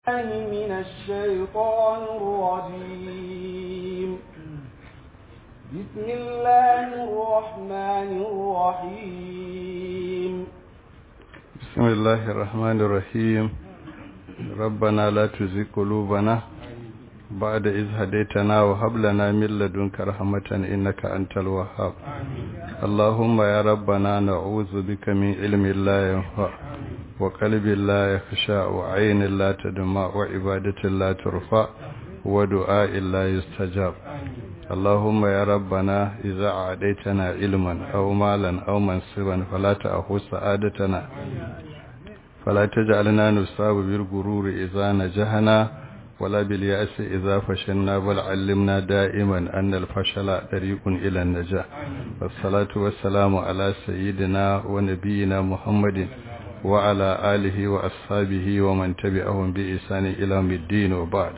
من الشيطان الرجيم بسم الله الرحمن الرحيم بسم الله الرحمن الرحيم ربنا لا تزغ قلوبنا بعد إذ هديتنا وهب لنا من لدنك رحمة إنك أنت الوهاب اللهم يا ربنا نعوذ بك من علم لا ينفع وقلب لا يخشع وعين لا تدمع وعبادة لا ترفع ودعاء لا يستجاب اللهم يا ربنا إذا عاديتنا علما أو مالا أو منصبا فلا تأخذ سعادتنا فلا تجعلنا نصاب بالغرور إذا نجحنا ولا باليأس إذا فشلنا بل علمنا دائما أن الفشل طريق إلى النجاح والصلاة والسلام على سيدنا ونبينا محمد وعلى آله وأصحابه ومن تبعهم بإحسان إلى يوم الدين وبعد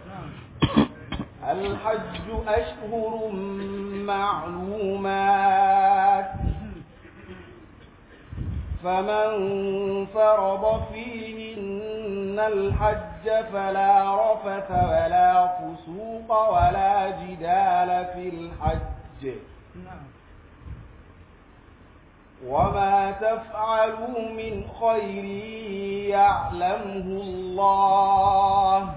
الحج أشهر معلومات فمن فرض فيهن الحج فلا رفث ولا فسوق ولا جدال في الحج وما تفعلوا من خير يعلمه الله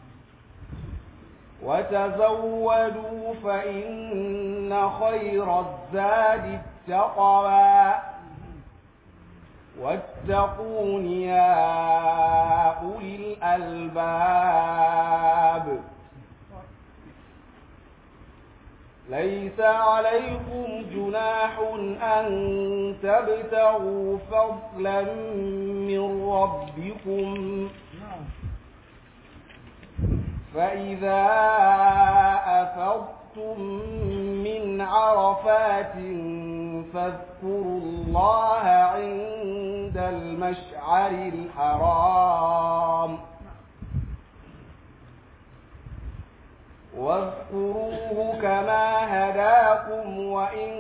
وتزودوا فإن خير الزاد التقوى واتقون يا أولي الألباب ليس عليكم جناح أن تبتغوا فضلا من ربكم فإذا أفضتم من عرفات فاذكروا الله عند المشعر الحرام واذكروه كما هداكم وإن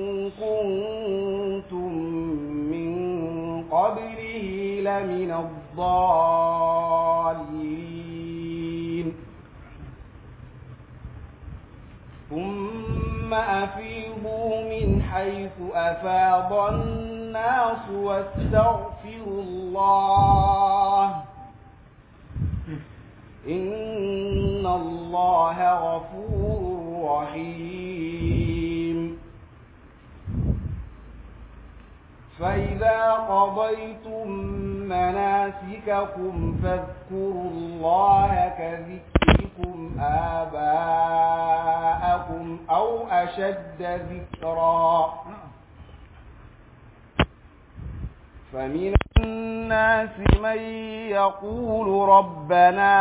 كنتم من قبله لمن الضالين ثم أفيضوا من حيث أفاض الناس واستغفروا الله إن الله غفور رحيم فإذا قضيتم مناسككم فاذكروا الله كذكركم آباءكم أو أشد ذكرا فمن الناس من يقول ربنا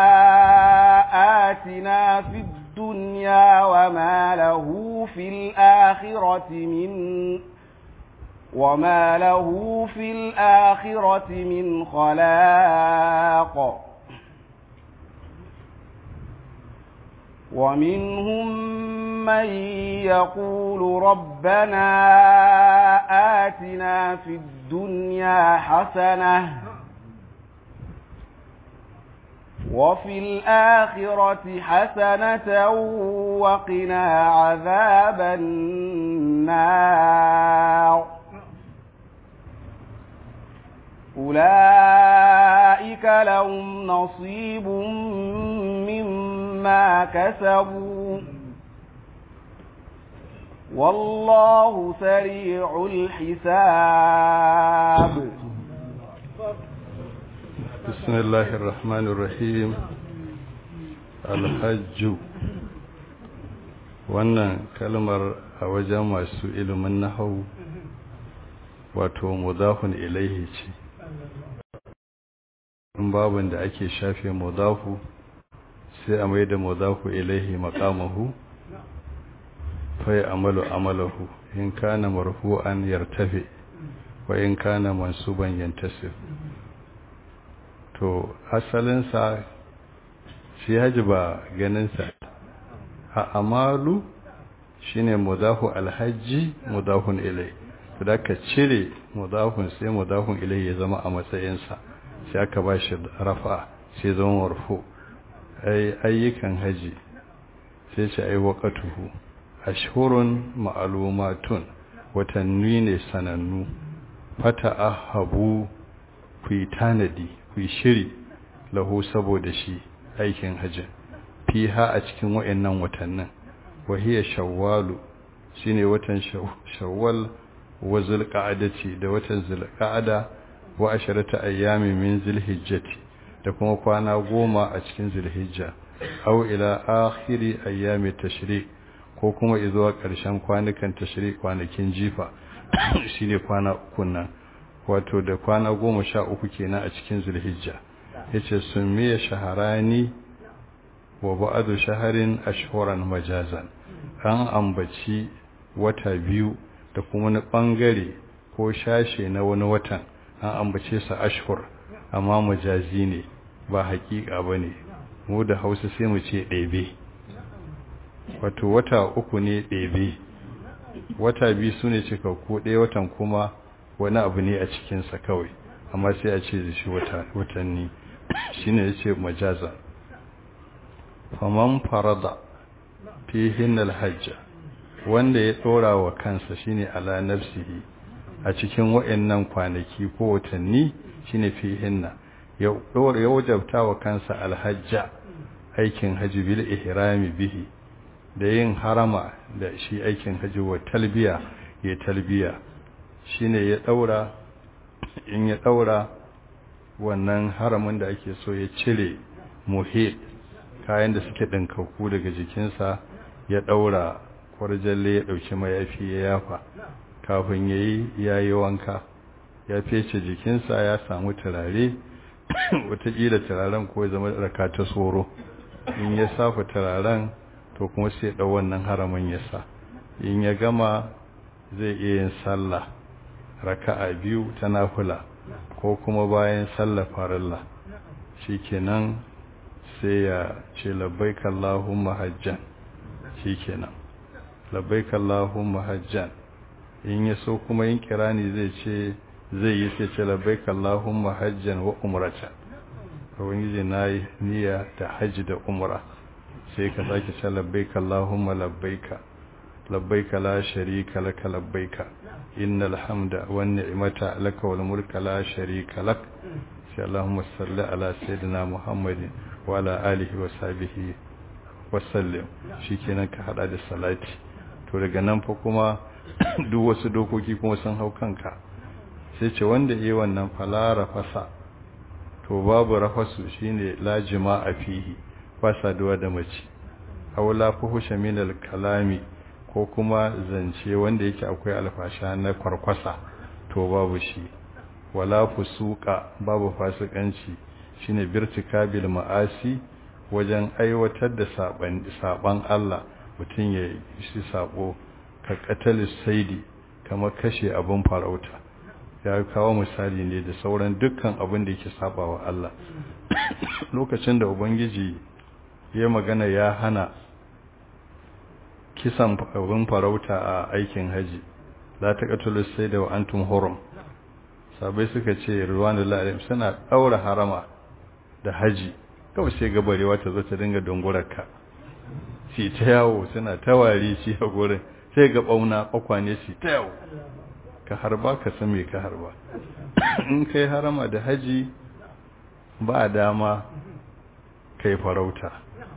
آتنا في الدنيا وما له في الآخرة من وما له في الآخرة من خلاق ومنهم من يقول ربنا آتنا في الدنيا حسنة وفي الآخرة حسنة وقنا عذاب النار أولئك لهم نصيب مما كسبوا والله سريع الحساب بسم الله الرحمن الرحيم الحج wannan kalmar a wajen masu ilimin nahau wato mudafun ilaihi ce in babin da ake shafe mudafu sai a mai da mudafu ilaihi maqamahu fa ya amalu amalahu in kana marfu'an yartafi wa in kana mansuban yantasib to asalin sa shi haji ba ganin sa a amalu shine mudafu alhaji mudafun ilai to da ka cire mudafun sai mudafun ilai ya zama a matsayin sa sai aka ba shi rafa sai zama marfu ai ayyukan haji sai ce ai waqatuhu ashhurun ma'lumatun watanni ne sanannu fata ahabu ku yi tanadi ku yi shiri lahu saboda shi aikin hajji fiha a cikin wayannan watannin wahiya shawwalu shine watan shawwal wa zulqa'adati da watan zulqa'ada wa asharata ayyami min zulhijjati da kuma kwana goma a cikin zulhijja aw ila akhiri ayyami tashrik ko kuma izuwa ƙarshen kwanukan tashrik kwanakin jifa shine kwana uku nan wato da kwana goma sha uku kenan a cikin zulhijja yace sumiya shaharani wa ba'adu shaharin ashhuran majazan an ambaci wata biyu da kuma wani bangare ko shashe na wani watan an ambace su ashhur amma majazi ne ba hakika bane mu da Hausa sai mu ce ɗebe wato wata uku ne ɗebe wata biyu sune cikakku ɗaya watan kuma wani abu ne a cikinsa kawai amma sai a ce da shi watanni shine yace majaza faman farada fihin alhajja wanda ya dora wa kansa shine ala nafsihi a cikin wayannan kwanaki ko watanni shine fihinna ya dora ya wajabta wa kansa alhajja aikin haji bil ihrami bihi da yin harama da shi aikin haji wa talbiya ya talbiya shine ya daura in ya daura wannan haramin da ake so ya cire muhit kayan da suke ɗinkakku daga jikinsa ya ɗaura kwarjalle ya ɗauki mayafi ya yafa kafin ya yi ya yi wanka ya fece jikinsa ya samu turare watakila turaren ko zama raka ta tsoro in ya safa turaren to kuma sai ɗau wannan haramin ya sa in ya gama zai iya yin sallah raka'a biyu ta nafula ko kuma bayan sallah farilla shikenan sai ya ce labbaik Allahumma hajjan shikenan labbaik Allahumma hajjan in ya so kuma yin kirani zai ce zai yi sai ce labbaik Allahumma hajjan wa umrata ubangiji nayi niyya da haji da umra sai ka sake ce labbaik Allahumma labbaika labbaika la sharika laka labbaika innal hamda wan ni'mata laka wal mulka la sharika lak sai Allahumma salli ala sayyidina Muhammadin wa ala alihi wa sahbihi wa sallim shikenan ka hada da salati to daga nan fa kuma duk wasu dokoki kuma sun hau kanka sai ce wanda yi wannan falara fasa to babu rafasu shine la jima'a fihi ba saduwa da mace aw la fuhusha min al kalami ko kuma zance wanda yake akwai alfasha na kwarkwasa to babu shi wala fusuka babu fasikanci shine birtikabil ma'asi wajen aiwatar da saban saban Allah mutum ya yi sabo ka qatalis saidi kamar kashe abin farauta ya kawo misali ne da sauran dukkan abin da yake sabawa Allah lokacin da ubangiji ya magana ya hana kisan abin farauta a aikin haji la taqatulu sayda wa antum hurum sabai suka ce ruwanullahi alaihi suna daura harama da haji kawai sai gabarewa ta zo ta dinga dungurarka shi ta yawo suna tawari shi a gurin sai ga bauna kwakwane shi ta yawo ka harba ka san me ka harba in kai harama da haji ba dama kai farauta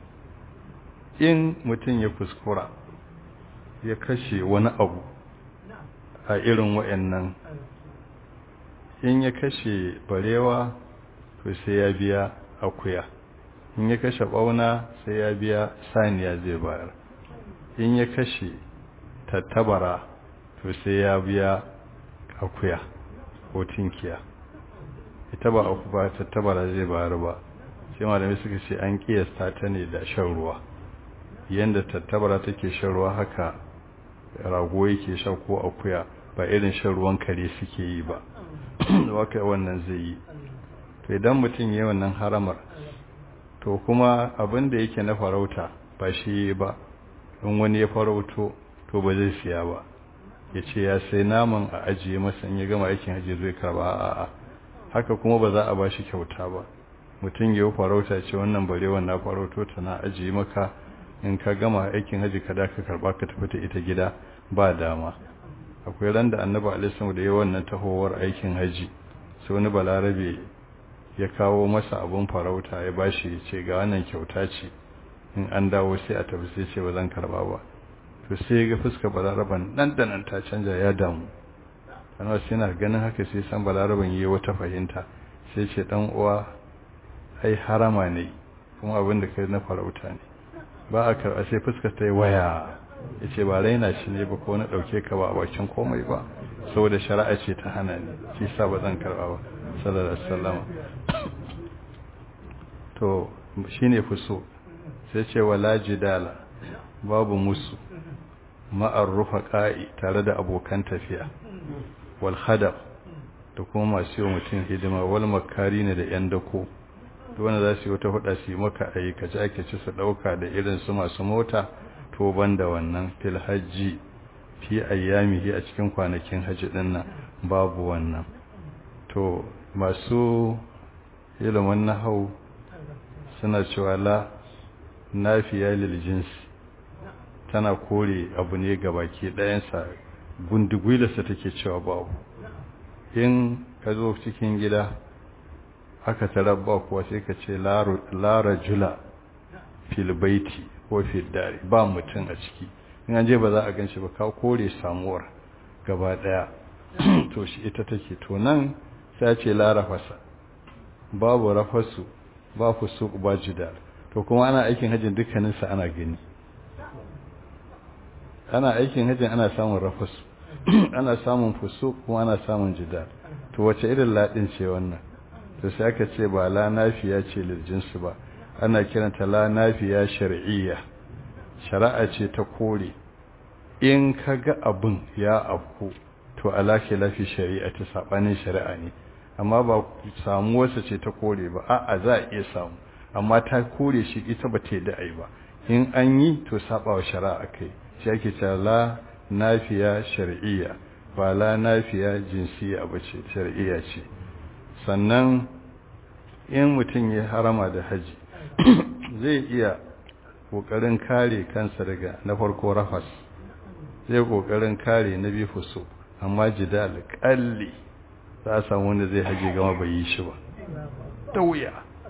in mutum ya kuskura ya kashe wani abu a irin wa'annan in ya kashe barewa to sai ya biya akuya in ya kashe bauna sai ya biya saniya zai bayar in ya kashe tattabara to sai ya biya akuya ko tinkiya ita ba aku ba tattabara zai bayar ba sai malamai suka ce an kiyasta ta ne da shan ruwa yanda tattabara take shan ruwa haka rago yake sha ko akuya ba irin shan ruwan kare suke yi ba waka wannan zai yi to idan mutum yi wannan haramar to kuma abin da yake na farauta ba shi ba in wani ya farauto to ba zai siya ba ya ce ya sai naman a ajiye masa in ya gama aikin hajji zai karba a'a haka kuma ba za a ba shi kyauta ba mutum ya farauta ce wannan barewa na farauto ta na ajiye maka in ka gama aikin haji ka da ka karba ka tafi ta ita gida ba dama akwai ran da annabi alaihi da ya wannan tahowar aikin haji sai wani balarabe ya kawo masa abun farauta ya bashi ya ce ga wannan kyauta ce in an dawo sai a tafi sai ce ba zan karba ba to sai ga fuskar balaraban nan da nan ta canja ya damu ana sai na ganin haka sai san balaraban yi wata fahimta sai ce dan uwa ai harama ne kuma abin da kai na farauta ne ba a karɓa sai fuskar ta yi waya ya ce ba raina shi ne ba ko na ɗauke ka ba a bakin komai ba saboda shari'a ce ta hana ni shi sa ba zan karɓa ba sallallahu alaihi wasallam to shine fuso sai ce wala jidala babu musu ma'ar rufaqa'i tare da abokan tafiya wal khadab da kuma masu yi mutum hidima wal makari ne da yan dako wanda za su yi wata huda su yi maka aikace aikace su dauka da irin su masu mota to banda wannan fil hajji fi ayyamihi a cikin kwanakin hajji din nan babu wannan to masu ilimin nahau suna cewa la nafiya lil jinsi tana kore abu ne ga baki ɗayansa gundigwilarsa take cewa babu in ka zo cikin gida aka tarabba kuwa sai ka ce lara jula filbaiti ko fildari ba mutum a ciki in an je ba za a gan shi ba ka kore samuwar gaba ɗaya to shi ita take to nan sai ce lara fasa babu rafasu ba fusu ba jidar to kuma ana aikin hajjin dukkaninsa ana gani ana aikin hajjin ana samun rafasu ana samun fusu kuma ana samun jidar to wace irin ladin ce wannan to sai aka ce ba la nafiya ce liljinsu ba ana kiranta la nafiya shar'iyya shari'a ce ta kore in kaga abun ya afku to alaki lafi shari'a ta sabanin shari'a ne amma ba samuwarsa ce ta kore ba a'a za a iya samu amma ta kore shi ita ba ta yi da'ai ba in an yi to sabawa shari'a kai shi ake cewa la nafiya shar'iyya ba la nafiya jinsiya ba ce shar'iyya ce sannan in mutum ya harama da haji zai iya kokarin kare kansa daga na farko rafas zai kokarin kare na biyu fuso amma jidal kalli za a samu wanda zai haji gama bai yi shi ba da wuya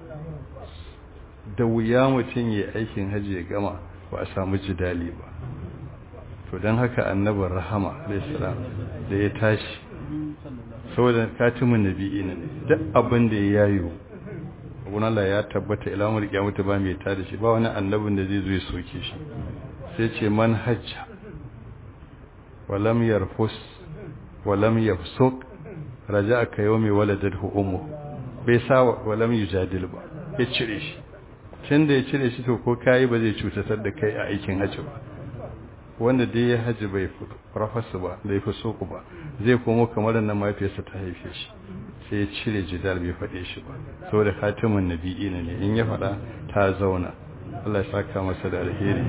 da wuya mutum ya aikin haji ya gama ba a samu jidali ba to don haka annabin rahama alaihissalam da ya tashi saboda katimin nabi'i ne duk abin da ya yayo abun Allah ya tabbata ilamul kiyamata ba mai ta da shi ba wani annabin da zai zo ya soke shi sai ce man hajja walam yarfus walam yafsuk raja'a ka yawmi waladatu ummu bai sa walam yujadil ba ya cire shi tunda ya cire shi to ko kai ba zai cutatar da kai a aikin hajji ba wanda dai ya haji bai rafasa ba bai fi soku ba zai komo kamar nan mafiyarsa ta haife shi sai ya cire jidal bai faɗe shi ba saboda khatimin nabi'i ne in ya faɗa ta zauna Allah ya saka masa da alheri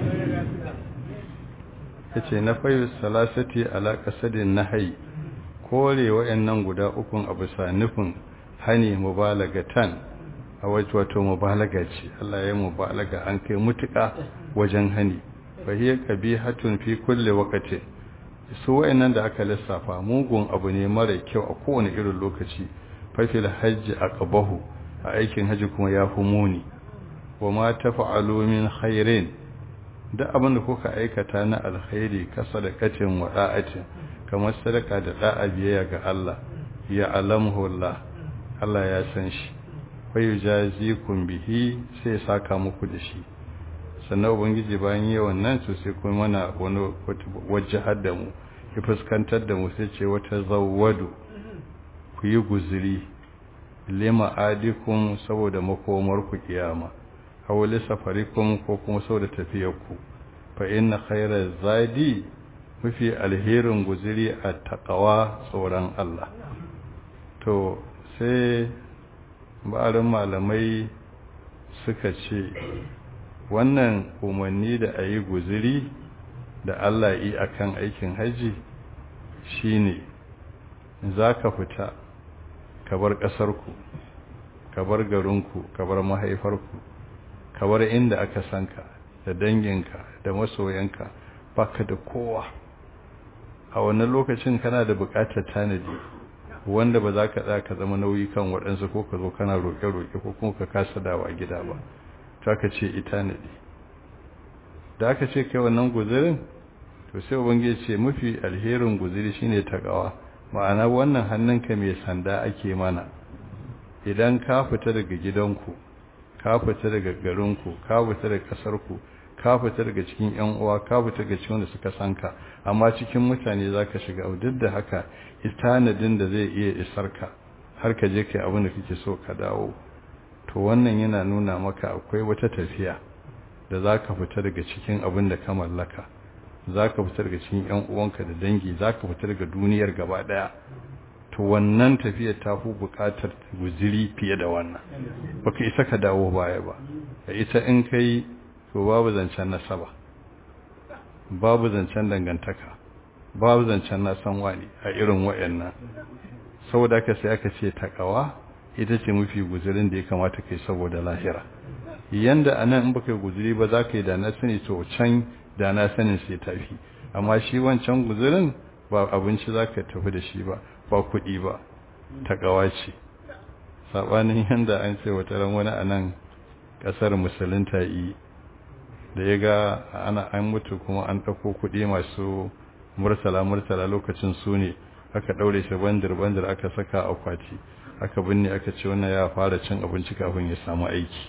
yace na fayu salasati ala qasadin nahyi kore wayannan guda ukun a bisa nufin hani mubalagatan a wato wato mubalaga ce Allah ya mubalaga an kai mutuka wajen hani fahiyar hatun fi kulle wakati su wayannan da aka lissafa mugun abu ne mara kyau a kowane irin lokaci fafil hajji a ƙabahu a aikin hajji kuma ya fi muni wa ma ta fa'alu min khairin da abin da kuka aikata na alkhairi ka sadakatin wa da'atin kamar sadaka da da'a biyayya ga Allah ya alamhu Allah Allah ya san shi fa yujazikum bihi sai saka muku da shi sannan ubangiji bayan yi wannan to sai kuma mana wani wajahar da mu ya fuskantar da mu sai ce wata zawwadu ku yi guziri lima adikun saboda makomar ku kiyama hawali safarikum ko kuma saboda tafiyar ku fa inna khayra zadi mafi alherin guziri a taqwa tsoron Allah to sai ba'arin malamai suka ce wannan umarni da a yi guziri da Allah yi a kan aikin haji shi ne za ka fita ka bar ƙasarku ka bar garinku ka bar mahaifarku ka bar inda aka sanka da danginka da masoyanka baka da kowa a wannan lokacin kana da buƙatar tanadi wanda ba za ka tsaya ka zama nauyi kan waɗansu ko ka zo kana roƙe-roƙe ko kuma ka kasa dawa gida ba to aka ce ita ne da aka ce kai wannan guzurin to sai ubangiji ce mafi alherin guzuri shine takawa ma'ana wannan hannunka mai sanda ake mana idan ka fita daga gidanku ka fita daga garinku ka fita daga ƙasarku ka fita daga cikin yan uwa ka fita daga cikin wanda suka sanka amma cikin mutane zaka shiga duk da haka istanadin da zai iya isar ka har ka je kai abin da kake so ka dawo to wannan yana nuna maka akwai wata tafiya da zaka fita daga cikin abin da ka mallaka zaka fita daga cikin yan uwanka da dangi zaka fita daga duniyar gaba daya to wannan tafiyar ta fi bukatar guziri fiye da wannan baka isa ka dawo baya ba ita in kai to babu zancen nasaba babu zancen dangantaka babu zancen na san wani a irin wayannan saboda ka sai aka ce takawa ita ce mafi guzurin da ya kamata kai saboda lahira yanda anan in baka guzuri ba za ka yi da na sani to can da na sanin sai tafi amma shi wancan guzurin ba abinci za ka tafi da shi ba ba kuɗi ba takawa ce saɓanin yanda an ce wata ran wani a nan ƙasar musulunta yi da ya ga ana an mutu kuma an ɗauko kuɗi masu murtala murtala lokacin su ne aka ɗaure shi bandir bandir aka saka akwati aka binne aka ce wannan ya fara cin abinci kafin ya samu aiki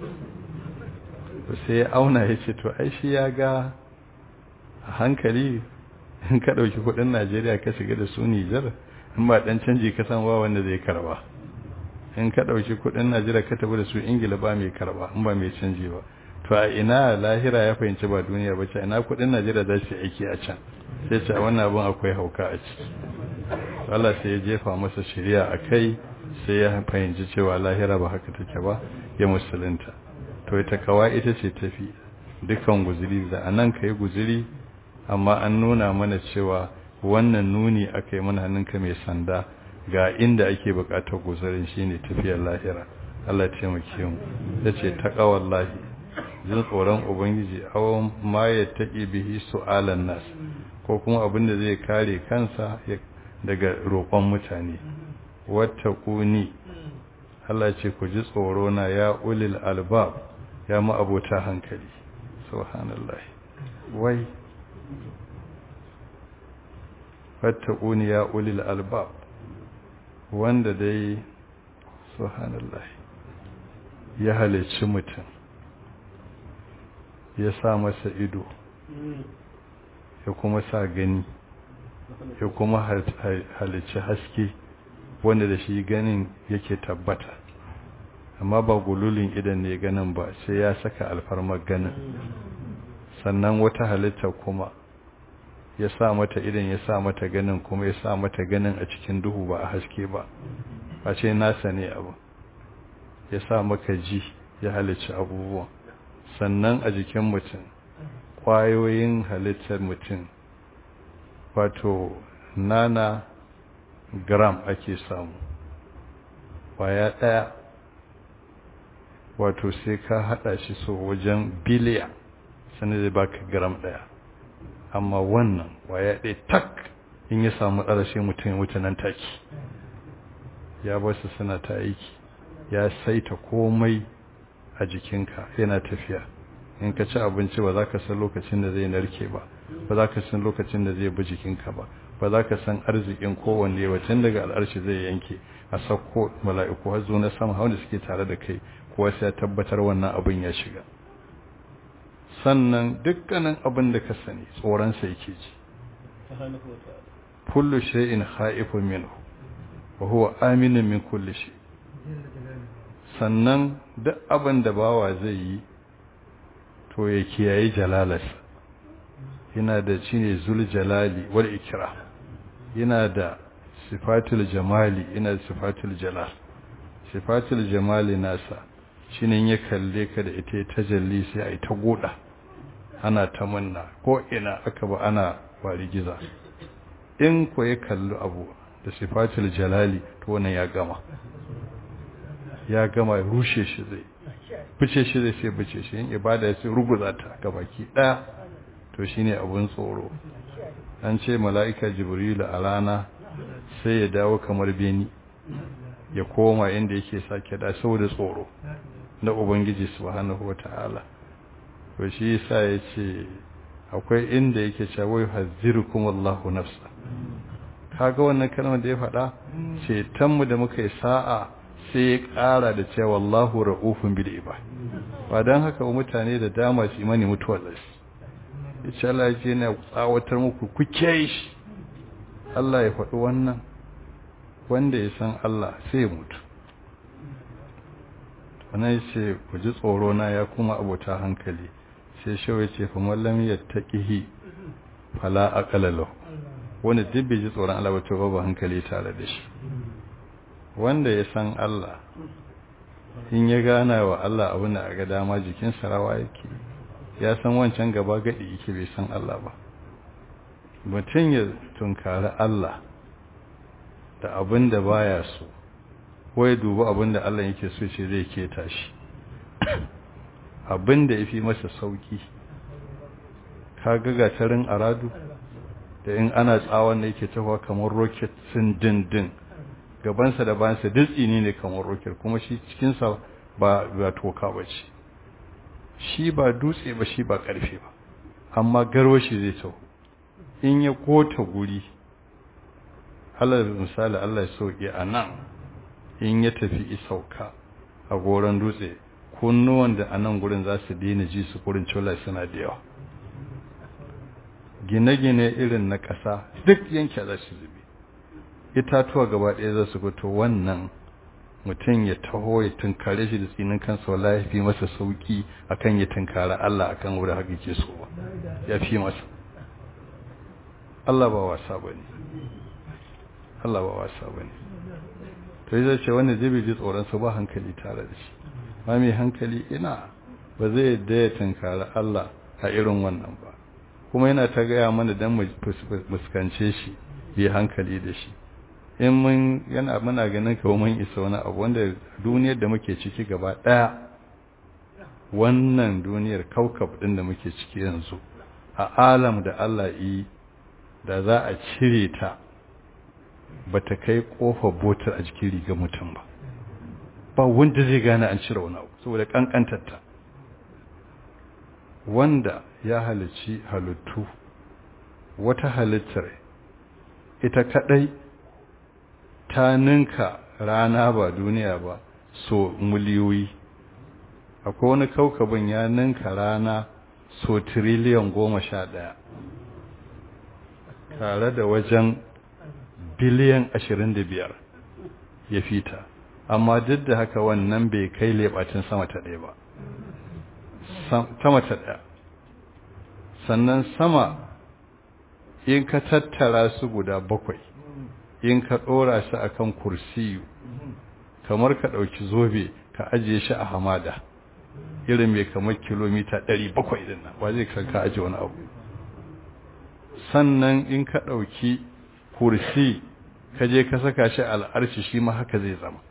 sai ya auna ya ce to ai shi ya ga a hankali in ka ɗauki kuɗin najeriya ka shiga da su nijar in ba ɗan canji ka san ba wanda zai karba in ka ɗauki kuɗin najeriya ka tafi da su ingila ba mai karba in ba mai canji ba to a ina lahira ya fahimci ba duniya ba ce ina kudin najeriya za su aiki a can sai ce wannan abin akwai hauka a ciki Allah sai ya jefa masa shari'a a kai sai ya fahimci cewa lahira ba haka take ba ya musulunta to ita kawa ita ce tafi dukan guzuri da anan ka yi guzuri amma an nuna mana cewa wannan nuni aka yi mana hannunka mai sanda ga inda ake bukatar guzurin shine tafiyar lahira Allah ya taimake mu yace taqawallahi jin tsoron ubangiji awon ma ya taƙi bihi su'alan nas ko kuma abin da zai kare kansa daga roƙon mutane wata ƙuni Allah ce ku ji tsoro na ya ulil albab ya ma'abota hankali subhanallah wai wata ƙuni ya ulil albab wanda dai subhanallah ya halicci mutum ya sa masa ido ya kuma sa gani ya kuma halicci haske wanda da shi ganin yake tabbata amma ba gululin idan ne ganin ba sai ya saka alfarmar ganin sannan wata halitta kuma ya sa mata idan ya sa mata ganin kuma ya sa mata ganin a cikin duhu ba a haske ba ba ce nasa ne abu ya sa maka ji ya halicci abubuwan sannan a jikin mutum ƙwayoyin halittar mutum wato nana gram ake samu ƙwaya ɗaya wato sai ka haɗa shi so wajen biliya sannan zai baka gram ɗaya amma wannan ƙwaya ɗaya tak in ya samu ƙarashe mutum wuce nan take ya basu suna ta aiki ya saita komai a jikinka yana tafiya in ka ci abinci ba za ka san lokacin da zai narke ba ba za ka san lokacin da zai bi jikinka ba ba za ka san arzikin kowanne ba tun daga al'arshi zai yanke a sauko mala'iku har zo na sama wanda suke tare da kai kuwa sai ya tabbatar wannan abin ya shiga sannan dukkanin abin da ka sani tsoron sa yake ji kullu shay'in khaifun minhu wa huwa aminun min kulli shay sannan duk abin da bawa zai yi to ya kiyaye jalalarsa yana da shine zul jalali wal ikra yana da sifatul jamali yana da sifatul jalal sifatul jamali nasa shine ya kalle ka da ita tajalli sai ai ta goda ana ta manna ko ina aka ba ana wari giza in ko ya kalli abu da sifatul jalali to wannan ya gama ya gama rushe shi zai fice shi zai sai fice shi yin ibada sai ruguza ta gabaki daya to shine abun tsoro an ce mala'ika jibrilu a rana sai ya dawo kamar beni ya koma inda yake sake da saboda tsoro na ubangiji subhanahu wata'ala to shi yasa yace akwai inda yake cewa hazzirukum Allahu nafsa kaga wannan kalmar da ya faɗa ce tanmu da muka yi sa'a sai ya ƙara da cewa Allahu ra'ufun bil ibad ba dan haka ba mutane da dama su imani mutuwar lashi yace Allah ya ce na tsawatar muku ku shi Allah ya faɗi wannan wanda ya san Allah sai ya mutu wannan yace ku ji tsoro na ya kuma abota hankali sai shawai ce fa mallam yattaqihi fala aqala lahu wanda duk bai ji tsoron Allah ba to babu hankali tare da shi wanda ya san Allah in ya gana wa Allah abin da ga dama jikin sarawa yake ya san wancan gaba gadi yake bai san Allah ba mutum ya tunkari Allah da abin da baya so ko ya dubi abin da Allah yake so ce zai keta shi abin da ya fi masa sauki ka ga gatarin aradu da in ana tsawon da yake tafa kamar rocket sun dindin gabansa da bayansa dutsi ne ne kamar rocket kuma shi cikinsa ba ba toka ba ce shi ba dutse ba shi ba karfe ba amma garwashi zai tau in ya kota guri Allah misali Allah ya sauke a nan in ya tafi isauka a goron dutse kunnuwan da a nan gurin za su daina ji su kurin cola suna da yawa gine-gine irin na ƙasa duk yanke za su zube itatuwa gaba ɗaya za su fito wannan mutum ya taho ya tunkare shi da tsinin kansa wala ya fi masa sauki akan ya tunkara Allah akan wurin haka ke so ba ya fi masa Allah ba wasa bane Allah ba wasa bane to yi ce wanda zai ji tsoron sa ba hankali tare da shi ba mai hankali ina ba zai yadda ya tunkara Allah a irin wannan ba kuma yana ta gaya mana dan mu fuskance shi bi hankali da shi in mun yana muna ganin kawo mun isa wani abu wanda duniyar da muke ciki gaba daya wannan duniyar kaukab din da muke ciki yanzu a alam da Allah yi da za a cire ta bata kai kofar botar a jikin riga mutum ba ba wanda zai gane an cire wani abu saboda kankantar ta wanda ya halici halittu wata halittar ita kadai ta ninka rana ba duniya ba so miliyoyi akwai wani kaukabin ya ninka rana so tiriliyan goma sha ɗaya tare da wajen biliyan ashirin da biyar ya fita amma duk da haka wannan bai kai leɓatin sama ta ɗaya ba sama ta ɗaya sannan sama in ka tattara su guda bakwai in ka ɗora shi a kan kursiyu kamar ka ɗauki zobe ka ajiye shi a hamada irin mai kamar kilomita ɗari bakwai din nan ba zai kan ka ajiye wani abu sannan in ka ɗauki kursi ka je ka saka shi al'arshi shi ma haka zai zama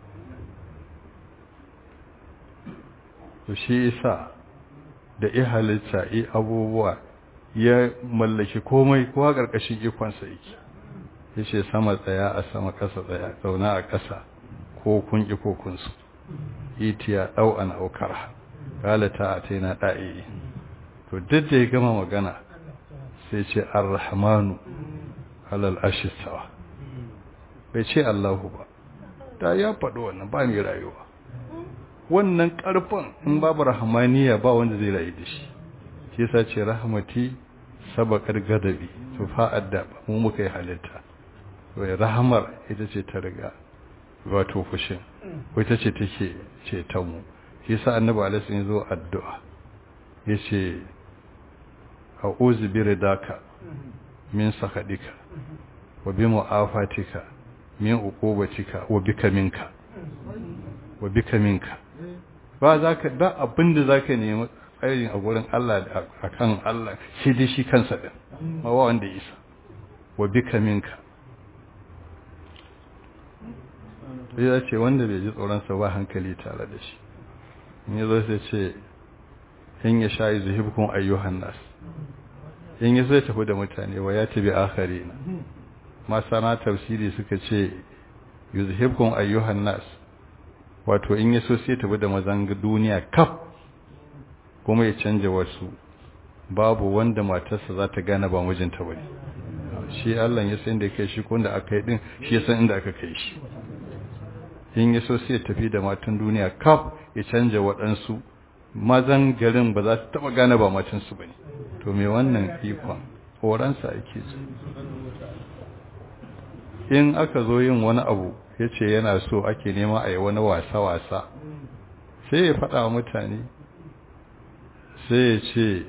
to shi isa da i halitta i abubuwa ya mallaki komai kowa ƙarƙashin ikonsa yake ya ce sama tsaya a sama ƙasa tsaya zauna a ƙasa ko kun ƙi ko kun su itiya ɗau an aukar galata a ta yana ɗa'i to duk da ya gama magana sai ce arrahmanu alal ashistawa bai ce allahu ba da ya faɗi wannan ba mai rayuwa wannan ƙarfin in babu rahmaniya ba wanda zai rayu da shi shi yasa ce rahmati sabaqar gadabi to fa'ad da mu muka yi halitta wai rahamar ita ce ta riga wato fushin ko ita ce take ce ta mu shi yasa annabi alaihi ya zo addu'a yace a'udhu bi ridaka min sakadika wa bi mu'afatika min uqubatika wa bika minka wa bika minka ba za ka ba abinda za ka nemi tsayin a gurin Allah a kan Allah shi dai shi kansa ɗin ma wa wanda isa wa bika minka sai ya ce wanda bai ji tsoronsa ba hankali tare da shi in ya zo sai ce in ya sha zuhibkun ayyuhan nas in ya zai tafi da mutane wa ya tabi akhari na masana tafsiri suka ce yuzhibkun ayyuhan nas wato in ya so sai tafi da mazan duniya kaf kuma ya canja wasu babu wanda matarsa za ta gane ba mijinta bane shi Allah ya san da kai shi ko da aka yi din shi ya san inda aka kai shi in ya so sai ya tafi da matan duniya kaf ya canja waɗansu mazan garin ba za su taɓa gane ba matansu ba ne to me wannan ikon horonsa ake ji in aka zo yin wani abu ya ce yana so ake nema a yi wani wasa-wasa sai ya faɗa wa mutane sai ya ce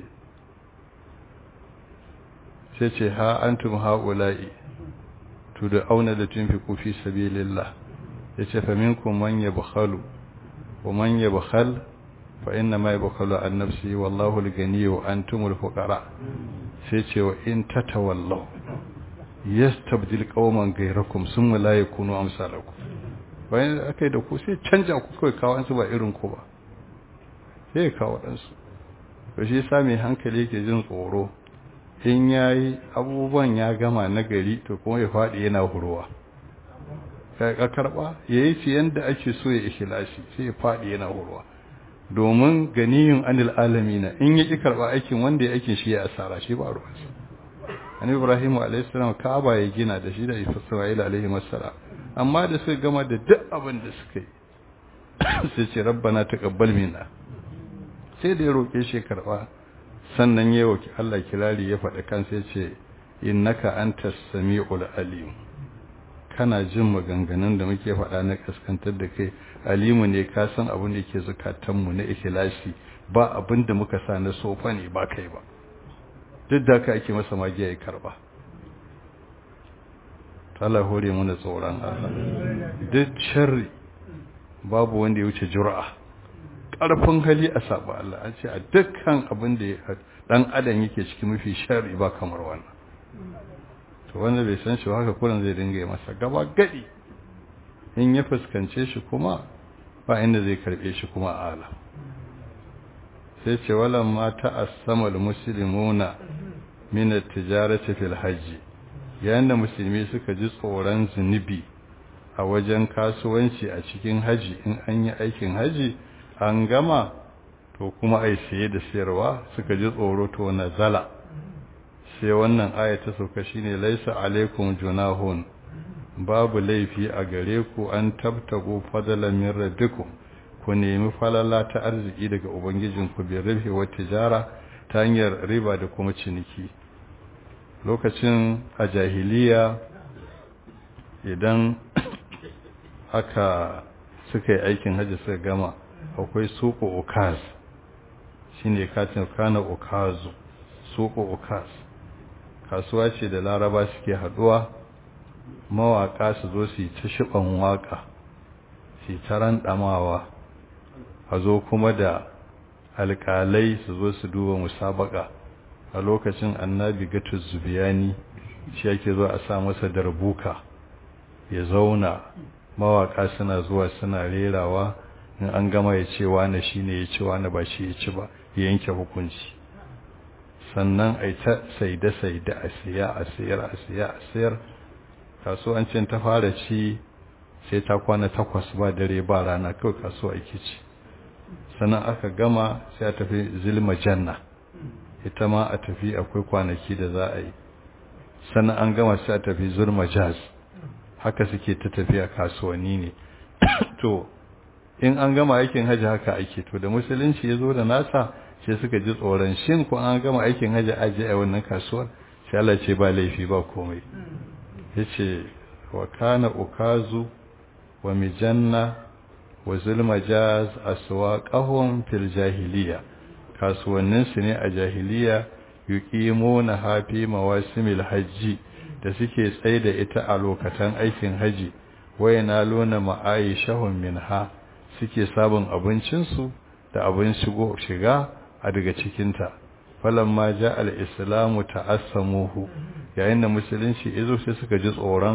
sai ce ha antum ha'ula'i tu da auna da tun fi kufi sabilillah ya ce faminkum man yabkhalu wa man yabkhal fa inna ma yabkhalu an nafsi wallahu al-ghani wa antumul fuqara sai ce wa in tatawallaw yastabdil qauman ghayrakum summa la yakunu amsalakum bayan akai da ku sai canja ku kai kawo an su ba irin ku ba sai kawo dan su to shi yasa mai hankali yake jin tsoro in yayi abubuwan ya gama na gari to kuma ya fadi yana huruwa ka karba yayi ci yanda ake so ya ikhlasi sai ya fadi yana huruwa domin ganiyun anil alamina in ya ki karba aikin wanda ya aikin shi ya asara shi ba ruwansa annabi ibrahim alayhi salam kaaba ya gina da shi da isra'il alayhi assalam amma da suka gama da duk abin da suka yi sai ce rabbana taqabbal minna sai da ya roke shi karba sannan ya roki Allah kirari ya faɗa kan sai ce innaka antas samiul alim kana jin maganganun da muke faɗa na kaskantar da kai alimu ne ka san abin da yake zukatanmu na ikhlasi ba abin da muka sa na sofa ne ba kai ba duk da haka ake masa magiya ya karba Allah hore mana tsoron Allah duk sharri babu wanda ya wuce jur'a ƙarfin hali a saba Allah an ce a dukkan abin da dan adam yake ciki mafi sharri ba kamar wannan to wanda bai san shi ba haka kullun zai dinga yi masa gaba gadi in ya fuskance shi kuma ba inda zai karbe shi kuma a ala sai ce walan ma ta'assama almuslimuna min at-tijarati fil hajj yayin da musulmi suka ji tsoron zunubi a wajen kasuwanci a cikin haji in an yi aikin haji an gama to kuma ai saye da sayarwa suka ji tsoro to nazala sai wannan aya ta sauka shine laisa alaikum junahun babu laifi a gare ku an tabtago fadalan min rabbikum ku nemi falala ta arziki daga ubangijinku bi rabi wa tijara ta hanyar riba da kuma ciniki lokacin a jahiliya idan aka suka yi aikin hajji suka gama akwai suko ukaz shine katin kana ukazu suko ukaz kasuwa ce da laraba suke haduwa mawaka su zo su yi ta shiban waka su ta randamawa a zo kuma da alkalai su zo su duba musabaka a lokacin annabi gatu zubiyani shi yake zo a sa masa darbuka ya zauna mawaka suna zuwa suna rerawa in an gama ya ce wane shi ne ya ci wane ba shi ya ci ba ya yanke hukunci sannan a ta saide-saide a siya a siyar a siya a siyar kasuwancin ta fara ci sai ta kwana takwas ba dare ba rana kawai kasuwa ake ci sannan aka gama sai a tafi zilma janna ita ma a tafi akwai kwanaki da za a yi sannan an gama sai a tafi zurma jaz haka suke ta tafiya kasuwanni ne to in an gama aikin hajji haka ake to da musulunci ya zo da nasa sai suka ji tsoron shin ko an gama aikin hajji aje a wannan kasuwar sai Allah ce ba laifi ba komai yace wa kana ukazu wa mijanna wa zulmajaz aswaqahum fil jahiliya kasuwannin su ne a jahiliya yuqimuna hafi mawasimil hajji da suke tsaye da ita a lokacin aikin haji wayana luna ma'aishahum minha suke sabon abincinsu da abin shigo shiga a daga cikinta falamma ja al-islamu ta'assamuhu yayin da musulunci izo sai suka ji tsoron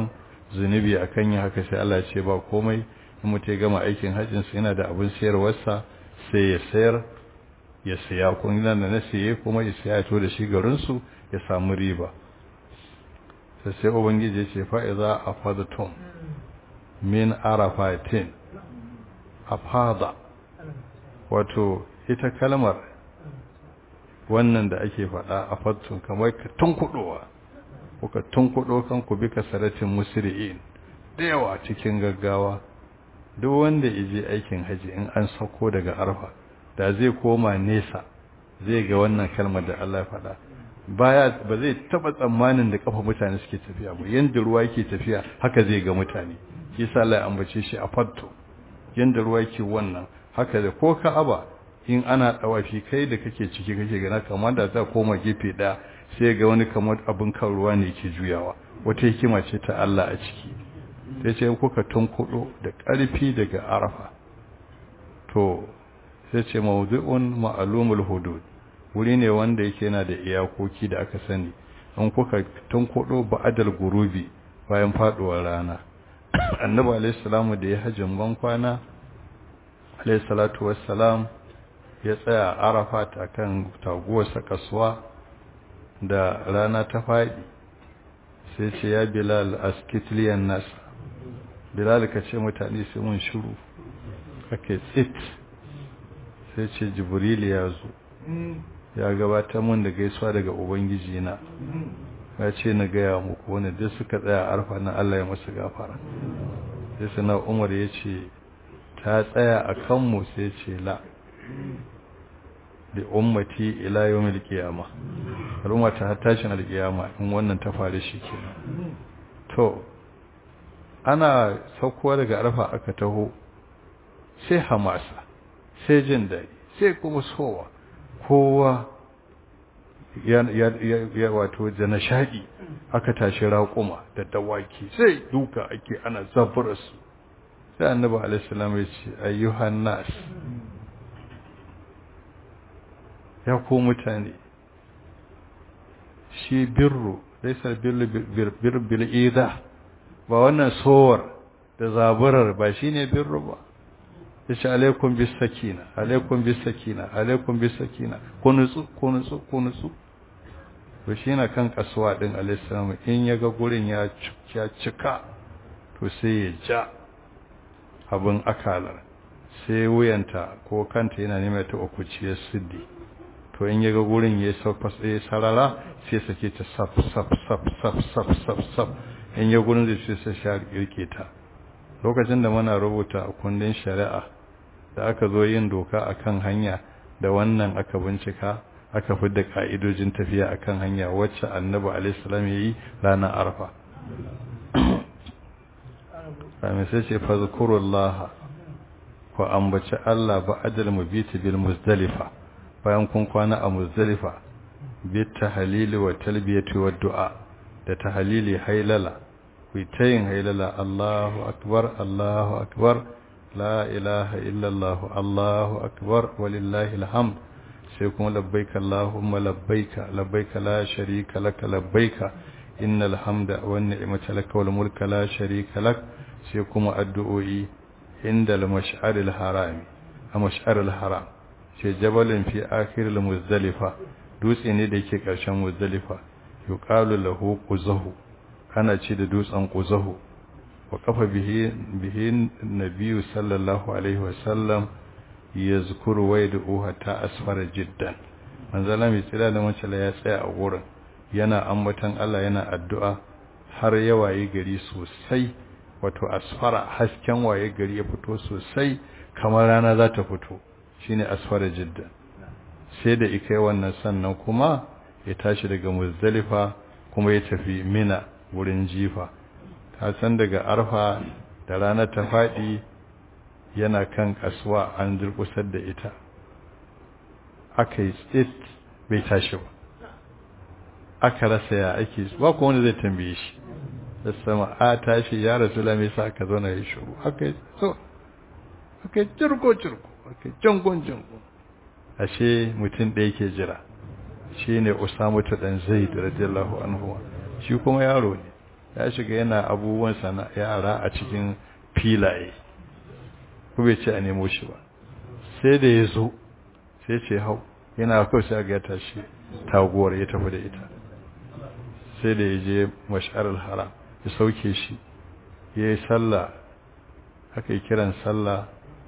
zunubi akan yin haka sai Allah ce ba komai in mutum ya gama aikin hajjin sa yana da abin sayarwarsa sai ya sayar ya siya kun yana da na siye kuma ya siya to da shi garin su ya samu riba sai sai ubangiji ya ce fa iza afadatum min arafatin afada wato ita kalmar wannan da ake faɗa a fattun kamar ka tunkuɗowa kuka tunkuɗo kanku bi kasaratin musri'in da yawa cikin gaggawa duk wanda ije aikin haji in an sauko daga arfa da zai koma nesa zai ga wannan kalmar da Allah ya faɗa baya ba zai taba tsammanin da kafa mutane suke tafiya ba yanda ruwa yake tafiya haka zai ga mutane shi yasa Allah ya ambace shi a fatto yanda ruwa yake wannan haka da ko ka'aba in ana dawafi kai da kake ciki kake gana kamar da za koma gefe daya sai ga wani kamar abin kan ruwa ne yake juyawa wata hikima ce ta Allah a ciki sai ce kuka tunkudo da ƙarfi daga arafa to sai ce mawdu'un ma'lumul hudud wuri ne wanda yake yana da iyakoki da aka sani in kuka tunkudo ba'adal gurubi bayan faduwar rana annabi alayhi salamu da ya hajjin ban kwana alayhi salatu wassalam ya tsaya arafat akan taguwarsa kasuwa da rana ta faɗi sai ce ya bilal askitliyan nas bilal ka ce mutane sai mun shiru kake tsit sai ce jibril ya zo ya gabatar mun da gaisuwa daga ubangiji na ya ce na gaya muku wani duk suka tsaya arfa na Allah ya masu gafara sai sana umar ya ce ta tsaya a kanmu sai ce la da ummati ila yawmil qiyama al'umma ta tashin alqiyama in wannan ta faru kenan to ana saukowa daga arfa aka taho sai hamasa sai jin daɗi sai kuma sowa kowa ya wato da nishaɗi aka tashi raƙuma da dawaki sai duka ake ana zaburarsu sai annabi alaihissalam ya ce ayyuhan nas ya ko mutane shi birru laisar birru bil'ida ba wannan sowar da zaburar ba shine birru ba yace alaikum bis sakina alaikum bis sakina alaikum bis sakina ku nutsu ku nutsu ku nutsu to shi na kan kasuwa din alaihi in yaga gurin ya ya cika to sai ya ja abin akalar sai wuyanta ko kanta yana neman ta ukuciyar siddi to in yaga gurin ya sauka sai sarara sai sake ta saf saf saf saf saf saf saf in ya gurin zai sai sai rike ta lokacin da muna rubuta a kundin shari'a da aka zo yin doka akan hanya da wannan aka bincika aka fidda ka'idojin tafiya akan hanya wacce annabi alaihissalam ya yi ranar arfa sami sai ce fazkurullah ku ambaci Allah ba adal mubiti bil muzdalifa bayan kun kwana a muzdalifa bi tahlili wa talbiyati wa du'a da tahlili hailala ku ta yin hailala Allahu akbar Allahu akbar la ilaha illallah Allahu akbar walillahi alhamd sai kuma labbaika Allahumma labbaika labbaika la sharika laka labbaika innal hamda wan ni'mata laka wal mulka la sharika lak sai kuma addu'o'i inda al-mash'ar al-harami a mash'ar al-haram sai jabalin fi akhir al-muzdalifa dutse ne da yake karshen muzdalifa yuqalu lahu quzahu ana ce da dutsen quzahu wa kafa bihi bihi nabiyyu sallallahu alaihi wa sallam yazkuru wa yad'u hatta asfara jiddan manzala mai tsira da mace ya tsaya a gurin yana ambatan Allah yana addu'a har ya waye gari sosai wato asfara hasken waye gari ya fito sosai kamar rana za ta fito shine asfara jiddan sai da ikai wannan sannan kuma ya tashi daga muzdalifa kuma ya tafi mina wurin jifa ta san daga arfa da rana ta faɗi yana kan kasuwa an durkusar da ita aka yi tsit bai tashi ba aka rasa ya ake ba ko wanda zai tambaye shi da sama a tashi ya rasu lami sa aka zauna ya shuru aka yi so aka yi cirko cirko aka yi jangon jangon ashe mutum ɗaya ke jira shi ne usamu ta ɗan zai da radiyallahu anhu shi kuma yaro ne ya shiga yana abubuwan sana yara a cikin filaye ko bai ce a nemo shi ba sai da ya zo sai ce hau yana kawai sai ga ya tashi taguwar ya tafi da ita sai da ya je mash'arar haram ya sauke shi ya yi sallah aka yi kiran sallah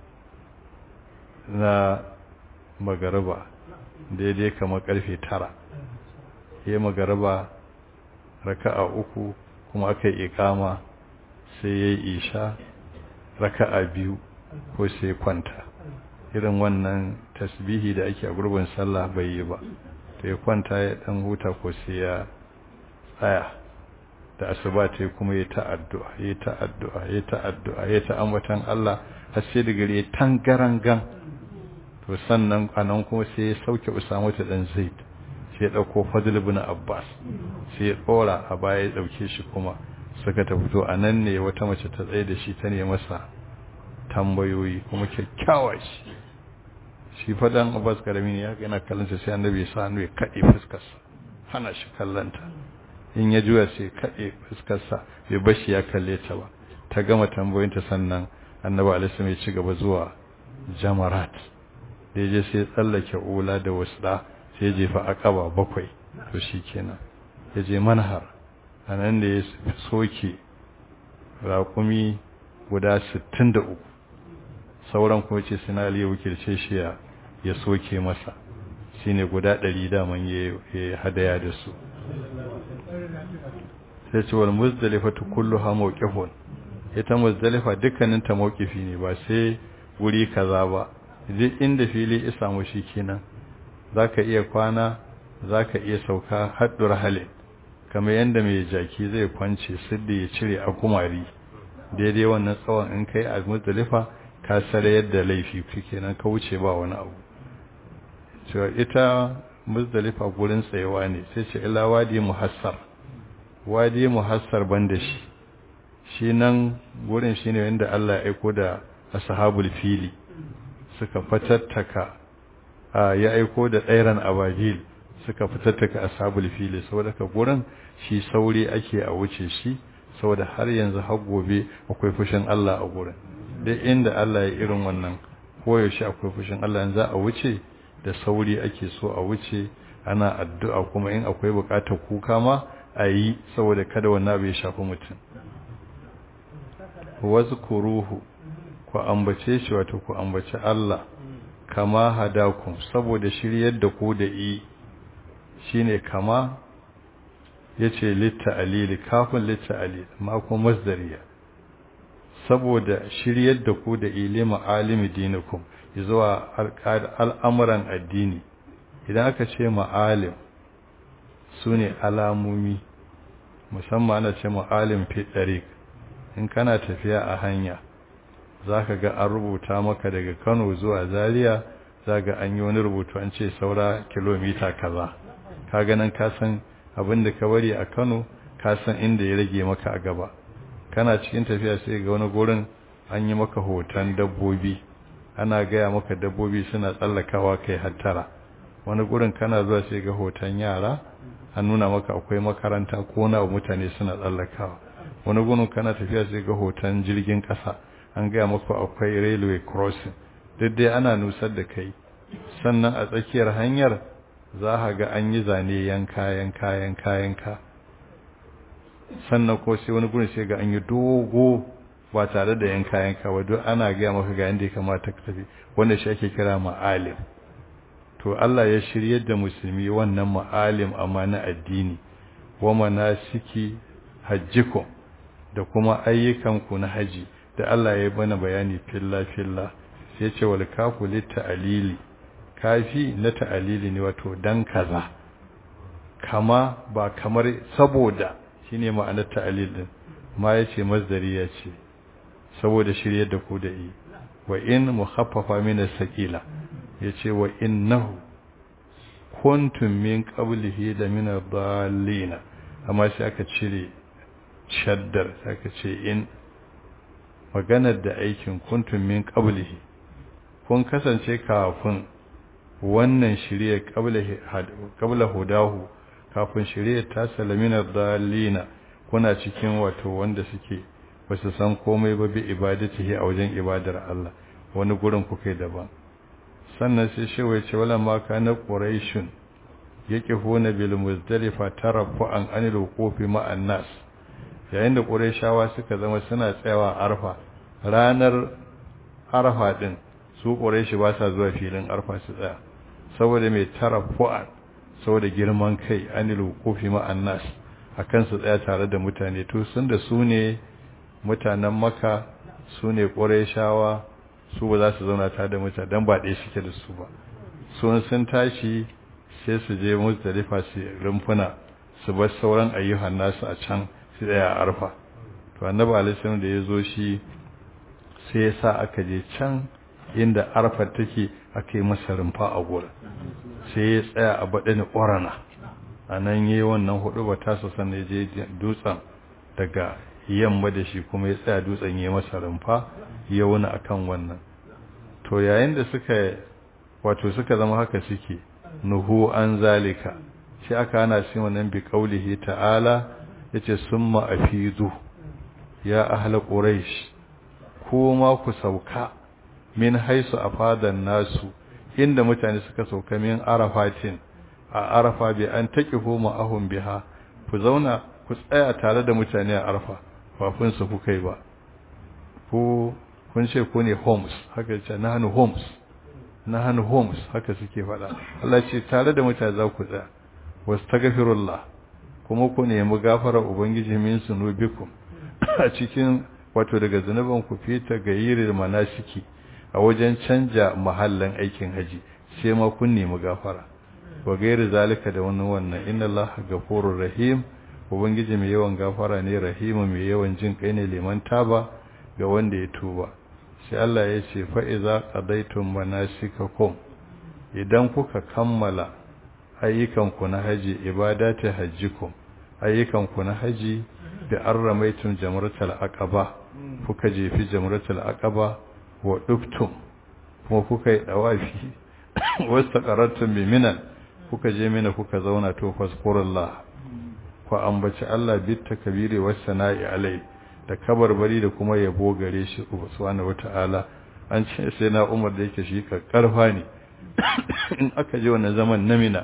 na magariba daidai kamar karfe tara ya yi magariba raka'a uku kuma aka yi ikama sai ya yi isha raka'a biyu ko sai kwanta irin wannan tasbihi da ake a gurbin sallah bai yi ba to ya kwanta ya dan huta ko sai ya tsaya da asuba ta kuma ya ta'addu'a ya ta'addu'a ya ta'addu'a ya ta'ambatan Allah har sai da gare tangarangan to sannan anan kuma sai ya sauke Usama ta dan Zaid sai ya dauko Fadl ibn Abbas sai ya dora a baya ya dauke shi kuma suka tafi to anan ne wata mace ta tsaye da shi ta ne masa tambayoyi kuma kyakkyawa shi shi fadan Abbas karami ne ya yana kallon sai annabi ya sa hannu ya kade fuskarsa hana shi kallanta in ya juya sai kaɗe fuskarsa bai bashi ya kalle ta ba ta gama tambayoyinta sannan annabi alaihi ya ci gaba zuwa jamarat da je sai tsallake ula da wasda sai jefa akaba bakwai to shikenan ya je manhar anan da ya soke raƙumi guda 63 sauran kuma ce sina ali wakilce shi ya ya soke masa shine guda 100 daman ya hadaya da su sai ce wal muzdalifatu kulluha mawqifun ita muzdalifa dukkanin ta mawqifi ne ba sai wuri kaza ba duk inda fili ya samu shi kenan zaka iya kwana zaka iya sauka haddur hale kamar yanda mai jaki zai kwance siddi ya cire a kumari daidai wannan tsawon in kai a muzdalifa ka sare yadda laifi kenan ka wuce ba wani abu cewa ita muzdalifa gurin tsayewa ne sai ce ila wadi muhassar wadi muhassar banda shi shi nan gurin shi ne wanda Allah ya aiko da ashabul fili suka fatattaka ya aiko da tsairan abajil suka fatattaka ashabul fili saboda ka gurin shi sauri ake a wuce shi saboda har yanzu har gobe akwai fushin Allah a gurin duk inda Allah ya irin wannan koyaushe akwai fushin Allah yanzu a wuce da sauri ake so a wuce ana addu'a kuma in akwai bukatar kuka ma a yi saboda kada wannan abu ya shafi mutum wasu kuruhu ku ambace shi wato ku ambace Allah kama hadakum saboda shiryar da ku da yi shine kama yace litta alili kafin litta alili ma kuma masdariya saboda shiryar da ku da ilimi alimi dinikum zuwa al'amuran addini idan aka ce ma'alim su ne alamomi musamman ana ce ma'alim fitarik in kana tafiya a hanya za ka ga an rubuta maka daga kano zuwa zaria za ga an yi wani rubutu an ce saura kilomita kaza ka ganin kasan abin da ka bari a kano kasan inda ya rage maka a gaba kana cikin tafiya sai ga wani gurin an yi maka hoton dabbobi ana gaya maka dabbobi suna tsallakawa kai hattara wani gurin kana zuwa sai ga hoton yara an nuna maka akwai makaranta ko na mutane suna tsallakawa wani gurin kana tafiya sai ga hoton jirgin kasa an gaya maka akwai railway crossing duk dai ana nusar da kai sannan a tsakiyar hanyar za ka ga an yi zane yanka yanka yanka yanka sannan ko sai wani gurin sai ga an yi dogo ba tare da yanka yanka ba duk ana gaya maka ga yanda ya kamata ka tafi wanda shi ake kira ma'alim to Allah ya shiryar da musulmi wannan ma'alim amma na addini wa manasiki hajjikum da kuma ayyukanku na haji da Allah ya bana bayani filla filla sai ce wal kafu ta'alili kafi na ta'alili ne wato dan kaza kama ba kamar saboda shine ma'anar ta'alil din ma yace masdari yace saboda shiryar da ku da yi wa in mukhaffafa min as-saqila yace wa innahu kuntum min qablihi da min ad-dallina amma sai aka cire shaddar sai aka ce in maganar da aikin kuntum min qablihi kun kasance kafin wannan shirye qabla qabla hudahu kafin shirye ta salamina ad-dallina kuna cikin wato wanda suke ba su san komai ba bi ibadatihi a wajen ibadar Allah wani gurin kuka daban sannan sai shewa ya ce wala ma kana quraishun yaqifuna bil muzdalifa tarafu'an anil wuqufi ma'an nas yayin da quraishawa suka zama suna tsayawa arfa ranar arfa din su quraishi ba sa zuwa filin arfa su tsaya saboda mai tarafu'an saboda girman kai anil wuqufi ma'an nas akan su tsaya tare da mutane to sun da su ne mutanen maka su ne quraishawa su ba za su zauna tare da mutane dan ba ɗaya suke da su ba sun sun tashi sai su je muzdalifa su rumfuna su bar sauran ayyuhan nasu a can su tsaya a arfa to annabi alaihi da ya zo shi sai ya sa aka je can inda arfa take aka yi masa rumfa a gurin sai ya tsaya a baɗin ƙorana a nan yi wannan hudu ba tasa sannan je dutsen daga yamma da shi kuma ya tsaya dutsen ya masa rumfa ya wuni akan wannan to yayin da suka wato suka zama haka suke nuhu an zalika shi aka hana shi wannan bi qaulihi ta'ala yace summa afidu ya ahla quraish kuma ku sauka min haisu afadan nasu inda mutane suka sauka min arafatin a arafa bi an taqifu ma'ahum biha ku zauna ku tsaya tare da mutane a arafa ba kun su kuka yi ba ku kun ce ku ne homes haka ce nahnu homes nahnu homes haka suke faɗa Allah ce tare da mutane za ku tsaya wastaghfirullah kuma ku nemi gafara ubangiji min sunubikum a cikin wato daga zanuban ku fita gayirin manasiki a wajen canja mahallin aikin haji sai ma kun nemi gafara wa gairi zalika da wannan wannan inna Allah ghafurur rahim ubangiji mai yawan gafara ne rahimu mai yawan jin kai ne liman taba ga wanda ya tuba sai Allah ya ce fa iza qadaytum manasikakum idan kuka kammala ayyukanku na haji ibadati hajjikum ayyukanku na haji da arramaitum jamratul aqaba kuka jefi jamratul aqaba wa duftum kuma kuka yi dawafi wastaqarattum bi minan kuka je mina kuka zauna to fasqurullah ku ambaci Allah bit takbiri was sana'i alai da kabarbari da kuma yabo gare shi subhanahu wataala an ce sai na Umar da yake shi karfa ne in aka je wannan zaman namina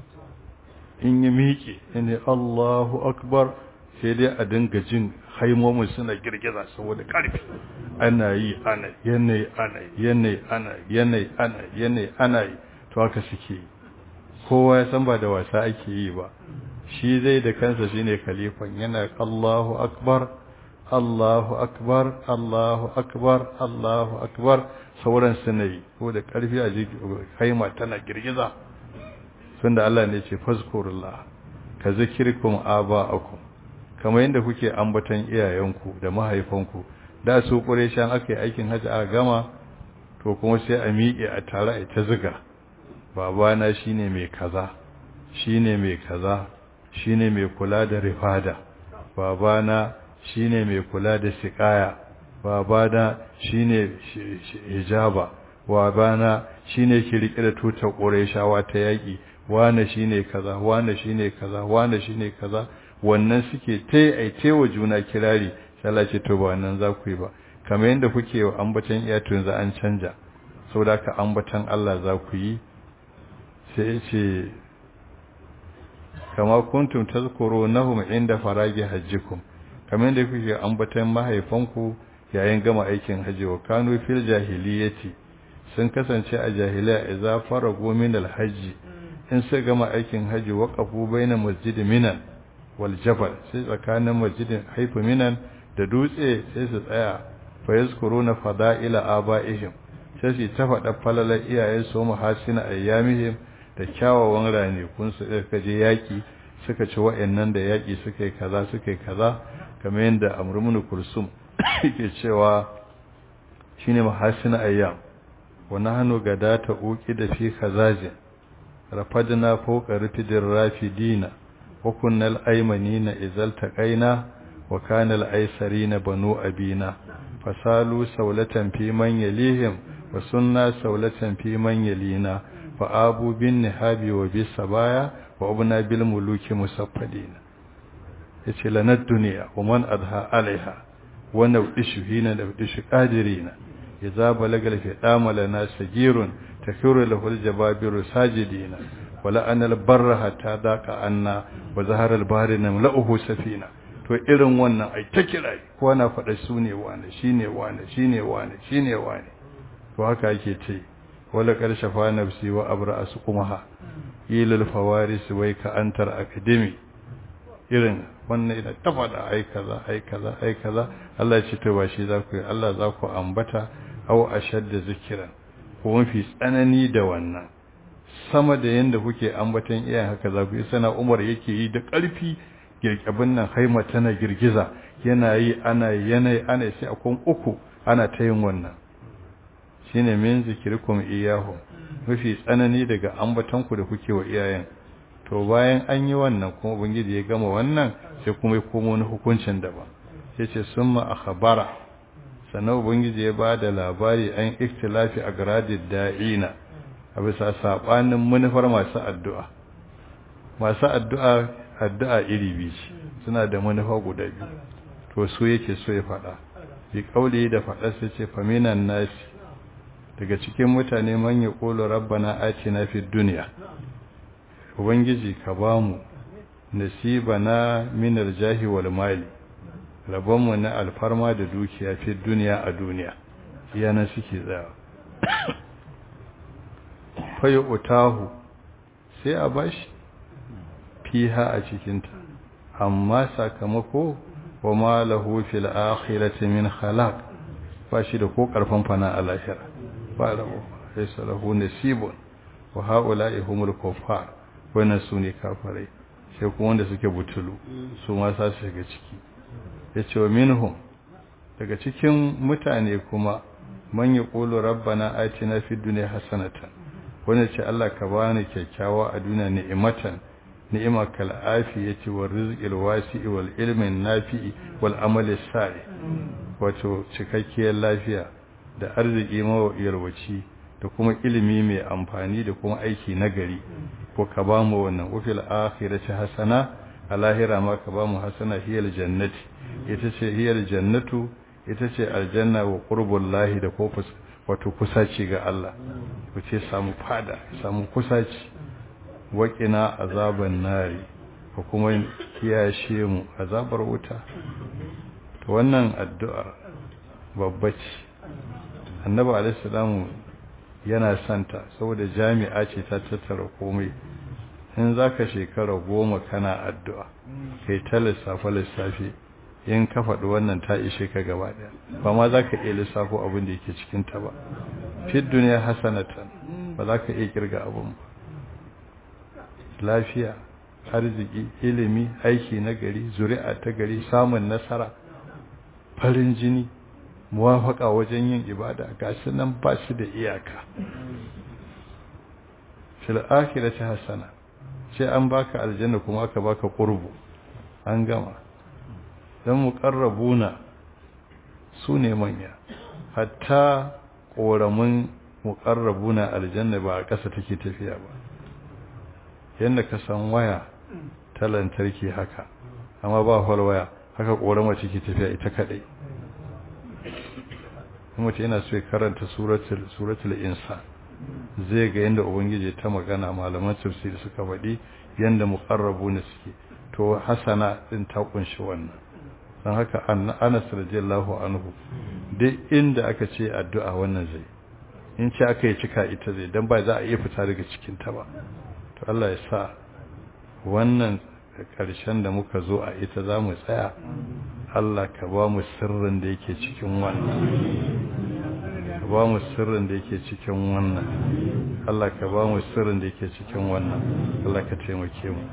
in yi miƙe ne Allahu akbar sai dai a dinga jin haimomin suna girgiza saboda ƙarfi ana yi ana yanayi ana yanayi ana yanayi ana yanayi ana yi to haka suke yi kowa ya san ba da wasa ake yi ba shi zai da kansa shine khalifan yana Allahu akbar Allahu akbar Allahu akbar Allahu akbar sauran suna yi ko da ƙarfi a jiki haima tana girgiza tunda Allah ne ce fazkurullah ka zikirkum aba'akum kamar yadda kuke ambaton iyayenku da mahaifanku da su qurayshan aka yi aikin haji a gama to kuma sai a miƙe a tare a ta ziga babana shine mai kaza shine mai kaza shine mai kula da rifada babana shine mai kula da siqaya babana shine hijaba babana shine ke rike da tutar qurayshawa ta yaki wane shine kaza wane shine kaza wane shine kaza wannan suke tai ai taiwa juna kirari Allah ce to ba wannan za ku yi ba kamar yadda kuke wa ambatan iyatu yanzu an canja saboda ka ambatan Allah za ku yi sai ce kama kuntum tazkurunahum inda faragi hajjikum kamar yadda kuke ambatan mahaifanku yayin gama aikin haji wa kanu fil jahiliyati sun kasance a jahiliya idza faragu min alhajji in sai gama aikin haji waqafu baina masjid minan wal jabal sai tsakanin masjidin haifu minan da dutse sai su tsaya fa yazkuruna fada'ila abaihim sai su ta faɗa falalar iyayen su muhasina ayyamihim da kyawawan ranakun su da je yaki suka ci wa'annan da yaki suka yi kaza suka yi kaza kamar yadda amrumunu kursum yake cewa shine muhasina ayyam wa nahnu gadata uqi da fi khazajin rafadna fawqa rafidin rafidina wa kunna al-aymanina idzal taqaina wa kana al-aysarina banu abina fasalu sawlatan fi man yalihim wa sunna sawlatan fi man yalina fa abu bin nihabi wa bis sabaya wa abna bil muluki musaffadina yace lanad duniya wa man adha alaiha wa nawdishu hina nawdishu qadirina idza balagal fi damalana sagirun takiru lahu aljababiru sajidina wala anal barra hatta daqa anna wa zahara albahri namla'uhu safina to irin wannan ai ta kira ko na faɗa su ne wane shine wane shine wane shine wane to haka yake ce wala qad shafa nafsi wa abra asqumaha ilal fawaris wai ka antar akademi irin wannan ina ta faɗa ai kaza ai kaza ai kaza Allah ya ce to ba shi za ku yi Allah za ku ambata aw ashadda zikran ko mafi tsanani da wannan sama da yanda kuke ambatan iyayen haka za ku yi sana Umar yake yi da ƙarfi girkabin nan haima tana girgiza yana yi ana yanayi ana sai akon uku ana ta yin wannan shine min zikirkum iyahu mafi tsanani daga ambatanku da kuke wa iyayen to bayan an yi wannan kuma ubangiji ya gama wannan sai kuma ya komo wani hukuncin daban sai ce summa akhbara sannan ubangiji ya bada labari an ikhtilafi agradid da'ina a bisa sabanin manufar masu addu'a masu addu'a addu'a iri biyu suna da manufa guda biyu to su yake so ya faɗa bi kauli da faɗa sai ce faminan nasi daga cikin mutane man ya ƙolo rabbana atina fid duniya ubangiji ka ba mu nasibana minar jahi wal mali rabonmu na alfarma da dukiya fi duniya a duniya yana suke tsaya fayi utahu sai a bashi fiha a cikinta amma sakamako wa ma lahu fil akhirati min khalaq ba shi da ko karfan fana a lahira ba lahu laysa lahu nasibun wa haula'i humul kuffar wannan su ne kafirai sai kuma wanda suke butulu su ma sa su shiga ciki yace wa minhum daga cikin mutane kuma man yaqulu rabbana atina fid dunya hasanatan wanda ce Allah ka bani kyakkyawa a duniya ni'imatan ni'ima kal afiyati wal rizqil wasi'i wal ilmi nafi'i wal amali salih wato cikakkiyar lafiya da arziki mawayarwaci da kuma ilimi mai amfani da kuma aiki nagari ko ka ba mu wannan ufil akhirati hasana a lahira ma ka ba mu hasana hiyal jannati ita ce hiyal jannatu ita ce aljanna wa qurbullahi da kofus wato kusaci ga Allah ku ce samu fada samu kusaci waƙina azaban nari ko kuma kiyashe mu azabar wuta to wannan addu'ar babba ce annabi alaihi salamu yana santa saboda jami'a ce ta tattara komai in zaka shekara goma kana addu'a kai ta lissafa lissafi in ka faɗi wannan ta ishe ka gaba ɗaya ba ma za ka iya lissafo abin da yake cikin ta ba fit duniya hasanatan ba za ka iya kirga abin ba lafiya arziki ilimi aiki na gari zuri'a ta gari samun nasara farin jini muwafaka wajen yin ibada ga su nan ba su da iyaka fil akhirati hasana sai an baka aljanna kuma aka baka qurbu an gama dan muqarrabuna su ne manya hatta koramin muqarrabuna aljanna ba a ƙasa take tafiya ba yanda ka san waya ta lantarki haka amma ba hol waya haka korama take tafiya ita kadai mutum yana so ya karanta suratul suratul insan zai ga yanda ubangiji ta magana malaman tafsiri suka faɗi yanda muqarrabuna suke to hasana din ta kunshi wannan dan haka Anas radiyallahu anhu duk inda aka ce addu'a wannan zai in ce aka yi cika ita zai dan ba za a iya fita daga cikin ta ba to Allah ya sa wannan ƙarshen da muka zo a ita za mu tsaya Allah ka ba mu sirrin da yake cikin wannan ka ba mu sirrin da yake cikin wannan Allah ka ba mu sirrin da yake cikin wannan Allah ka taimake mu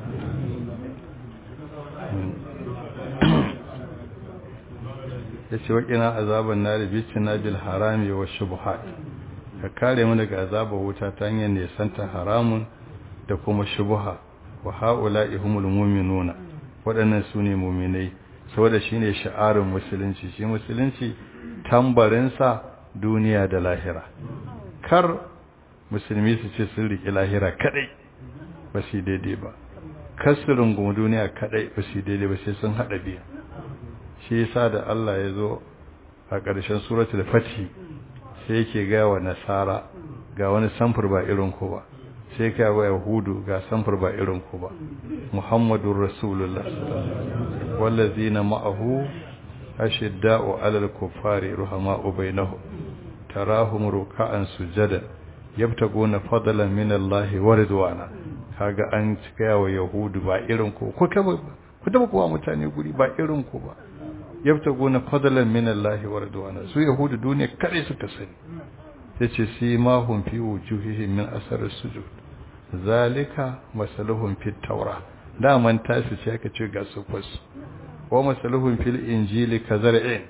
yace waƙina azaban nari bicina bil harami wa shubuhat ka kare mu daga azabar wuta ta hanyar nesanta haramun da kuma shubuha wa ha'ula'i humul mu'minuna waɗannan su ne mu'minai saboda shine sha'arin musulunci shi musulunci tambarin sa duniya da lahira kar musulmi su ce sun riƙe lahira kadai ba su daidai ba kasirin goma duniya kadai ba su daidai ba sai sun hada biyu shi yasa da Allah ya zo a ƙarshen suratul fatih sai yake ga wa nasara ga wani samfur ba irin ku ba sai ka wa yahudu ga samfur ba irin ku ba muhammadur rasulullah wallazina ma'ahu ashidda'u 'alal kuffari ruhama'u bainahum tarahum ruk'an sujada yabtaguna fadlan min Allah wa ridwana kaga an cika wa yahudu ba irin ku ku taba ku taba kuwa mutane guri ba irin ku ba yabtaguna fadlan min Allah wa ridwana su yahudu duniya kare suka sani yace si ma hum fi wujuhihim min asar sujud zalika masaluhum fit tawra da man tashi ce aka ce ga su fas wa masaluhum fil injili kazar'in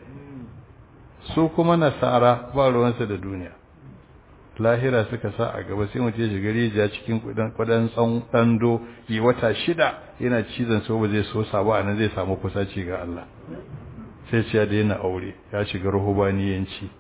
su kuma nasara ba ruwansa da duniya lahira suka sa a gaba sai mutum ya shiga rijiya cikin kudan kudan tsan dando yi wata shida yana cizon so ba zai so sabo anan zai samu kusaci ga Allah sai ce ya daina aure ya shiga ruhubaniyanci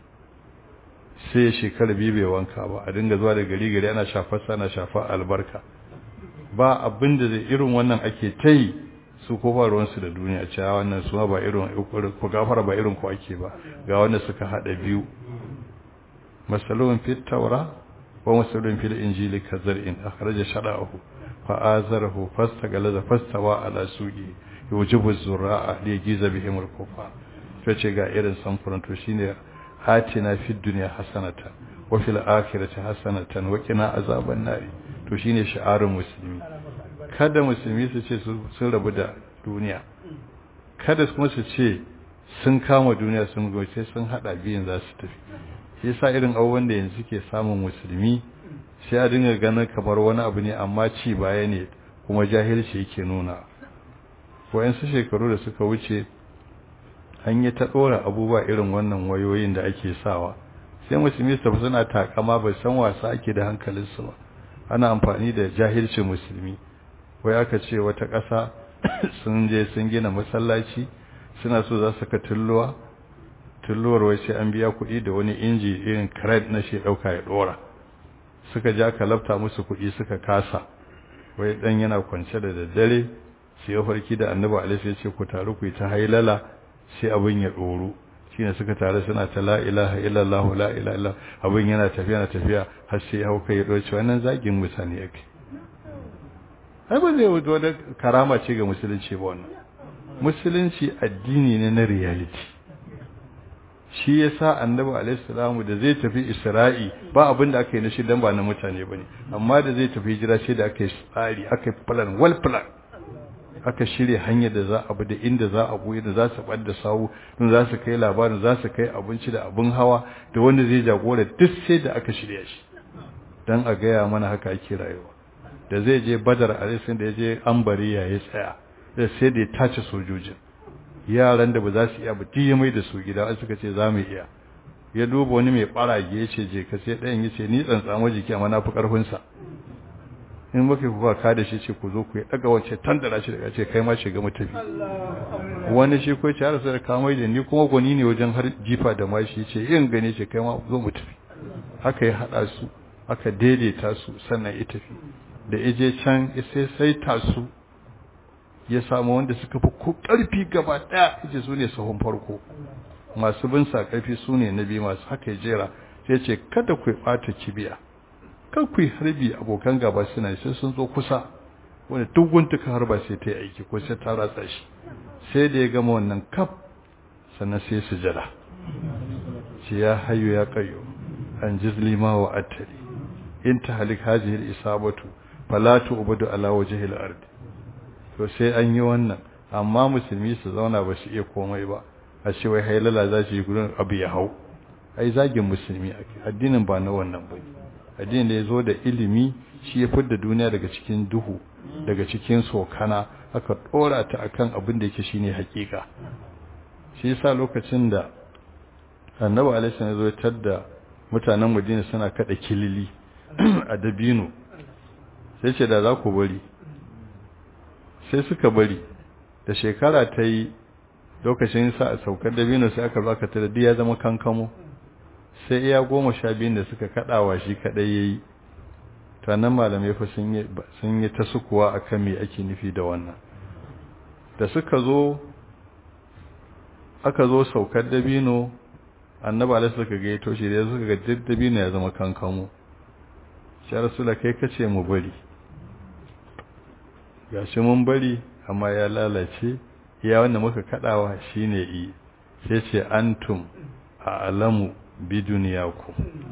sai ya shekara biyu bai wanka ba a dinga zuwa da gari gari ana shafar sana shafar albarka ba abin da zai irin wannan ake ta yi su ko ba ruwansu da duniya cewa wannan su ba irin ku gafara ba irin ku ake ba ga wanda suka hada biyu masalun fit tawra wa masalun fil injili kazar'in akhraja shara'ahu fa azarahu fastagalaza fastawa ala suqi yujibu zurra'a li yajiza bihim al-kufa ce ga irin samfuran to shine hatina fid dunya hasanatan wa fil akhirati hasanatan wa qina azaban nar to shine shi'arun musulmi kada musulmi su ce sun rabu da duniya kada kuma su ce sun kama duniya sun goce sun hada biyan za su tafi shi yasa irin abubuwan da yanzu ke samun musulmi sai a dinga ganin kamar wani abu ne amma ci baya ne kuma jahilci yake nuna wayansu shekaru da suka wuce an yi ta dora abubuwa irin wannan wayoyin da ake sawa sai musulmi su tafi suna takama bai san wasa ake da hankalinsu ba ana amfani da jahilcin musulmi wai aka ce wata ƙasa sun je sun gina masallaci suna so za su ka tulluwa tulluwar wai sai an biya kuɗi da wani inji irin kred na shi ɗauka ya ɗora suka ja ka lafta musu kuɗi suka kasa wai ɗan yana kwance da daddare sai ya farki da annabi alaihi ya ce ku taru ku yi ta hailala sai abin ya ɗoru shine suka tare suna ta la ilaha illallah la ilaha illallah abin yana tafiya na tafiya har sai ya hauka ya ɗauce wannan zagin mutane yake ai ba zai wuce wani karama ce ga musulunci ba wannan musulunci addini ne na reality shi yasa annabi alaihi salamu da zai tafi isra'i ba abin da aka yi na shi dan ba na mutane bane amma da zai tafi hijira sai da aka yi tsari aka yi plan well plan aka shirya hanyar da za a bi da inda za a buye da za su bar da sawu don za su kai labarin za su kai abinci da abin hawa da wanda zai jagora duk sai da aka shirya shi dan a gaya mana haka ake rayuwa da zai je badar a da ya je ambari ya yi tsaya da sai da ya tace sojojin yaran da ba za su iya ba ya mai da su gida an suka ce za mu iya ya duba wani mai barage ya ce je ka sai ɗayan ya ce ni tsantsamo jiki amma na fi ƙarfinsa in muka kuka ka da shi ce ku zo ku yi ɗaga wacce tandara shi daga ce kai ma shiga mu tafi wani shi ko ce har sai ka mai da ni kuma gwani ne wajen har jifa da mashi ce yin gane ce kai ma zo mu tafi haka ya haɗa su aka daidaita su sannan ya tafi da ije can sai sai tasu ya samu wanda suka fi ko ƙarfi gaba ɗaya ije su ne sahun farko masu bin sa ƙarfi su ne na biyu masu haka ya jera sai ce kada ku ɓata kibiya kan ku harbi abokan gaba suna sai sun zo kusa wanda duk wanda ka harba sai ta yi aiki ko sai ta ratsa shi sai da ya gama wannan kaf sannan sai su jira ce ya hayo ya kayo an jizli ma wa attali in ta halik hajihil isabatu fala tu'budu ala wajhil ard to sai an yi wannan amma musulmi su zauna ba su iya komai ba a ce wai hailala za su yi gurin abu ya hau ai zagin musulmi addinin ba na wannan ba addinin da ya zo da ilimi shi ya fidda duniya daga cikin duhu daga cikin sokana aka dora ta akan abin da yake shine hakika shi yasa lokacin da annabi alaihi ya zo tadda mutanen Madina suna kada kilili a dabino sai ce da za ku bari sai suka bari da shekara ta yi lokacin sa a saukar dabino sai aka baka ta da ya zama kankamo sai iya goma sha biyun da suka kadawa shi kadai yayi ta nan malamai fa sun yi ta sukuwa a kan me ake nufi da wannan da suka zo aka zo saukar dabino annaba da suka ga to shi da suka ga dabino ya zama kankamo shi rasula kai kace mu bari gashi mun bari amma ya lalace iya wanda muka kadawa shine i sai ce antum a alamu bi duniyaku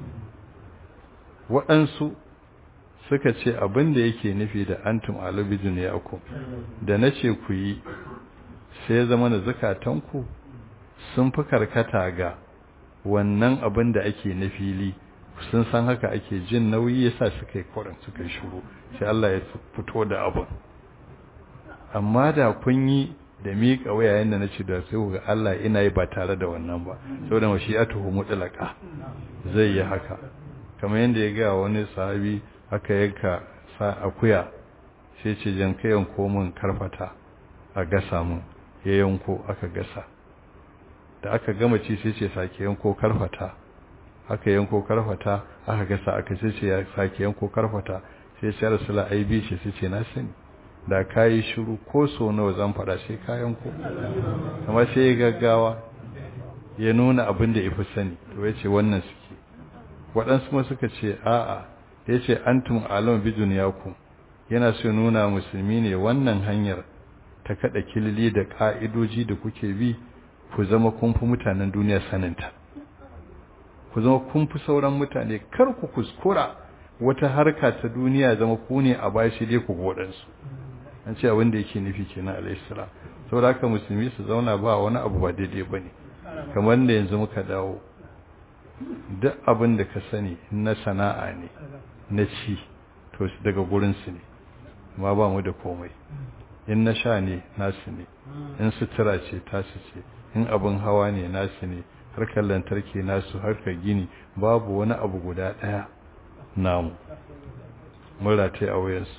waɗansu suka ce abin da yake nufi da antum alamu bi duniyaku da nace ku yi sai zama da zakatanku sun fi karkata ga wannan abin da ake na fili sun san haka ake jin nauyi yasa suka yi kwarin suka yi shuru sai Allah ya fito da abin amma da kun yi da miƙa wayayen da na ce da sai ga Allah ina yi ba tare da wannan ba saboda mashi'atuhu mutlaka zai yi haka kamar yadda ya ga wani sahabi aka yanka sa akuya sai ce jan kai yanko min karfata a gasa mun ya yanko aka gasa da aka gama ci sai ce sake yanko karfata aka yanko karfata aka gasa aka sai ce ya sake yanko karfata sai sai rasula aibi ce sai ce na sani da kayi shiru ko so nawa zan fada sai kayan ko amma sai ya gaggawa ya nuna abin da yafi sani to yace wannan suke waɗansu ma suka ce a'a yace antum alam bi dunyakum yana so nuna musulmi ne wannan hanyar ta kada kilili da ka'idoji da kuke bi ku zama kun fi mutanen duniya saninta ku zama kun fi sauran mutane kar ku kuskura wata harka ta duniya zama ku ne a bashi dai ku godansu an ce abin da yake nufi kenan alaihissalam saboda haka musulmi su zauna ba wani abu ba daidai bane kamar da yanzu muka dawo duk abin da ka sani na sana'a ne na ci to daga gurin su ne ma ba mu da komai in na sha ne nasu ne in sutura ce tasu ce in abin hawa ne nasu ne harkar lantarki nasu harkar gini babu wani abu guda ɗaya namu mura ta a wayansu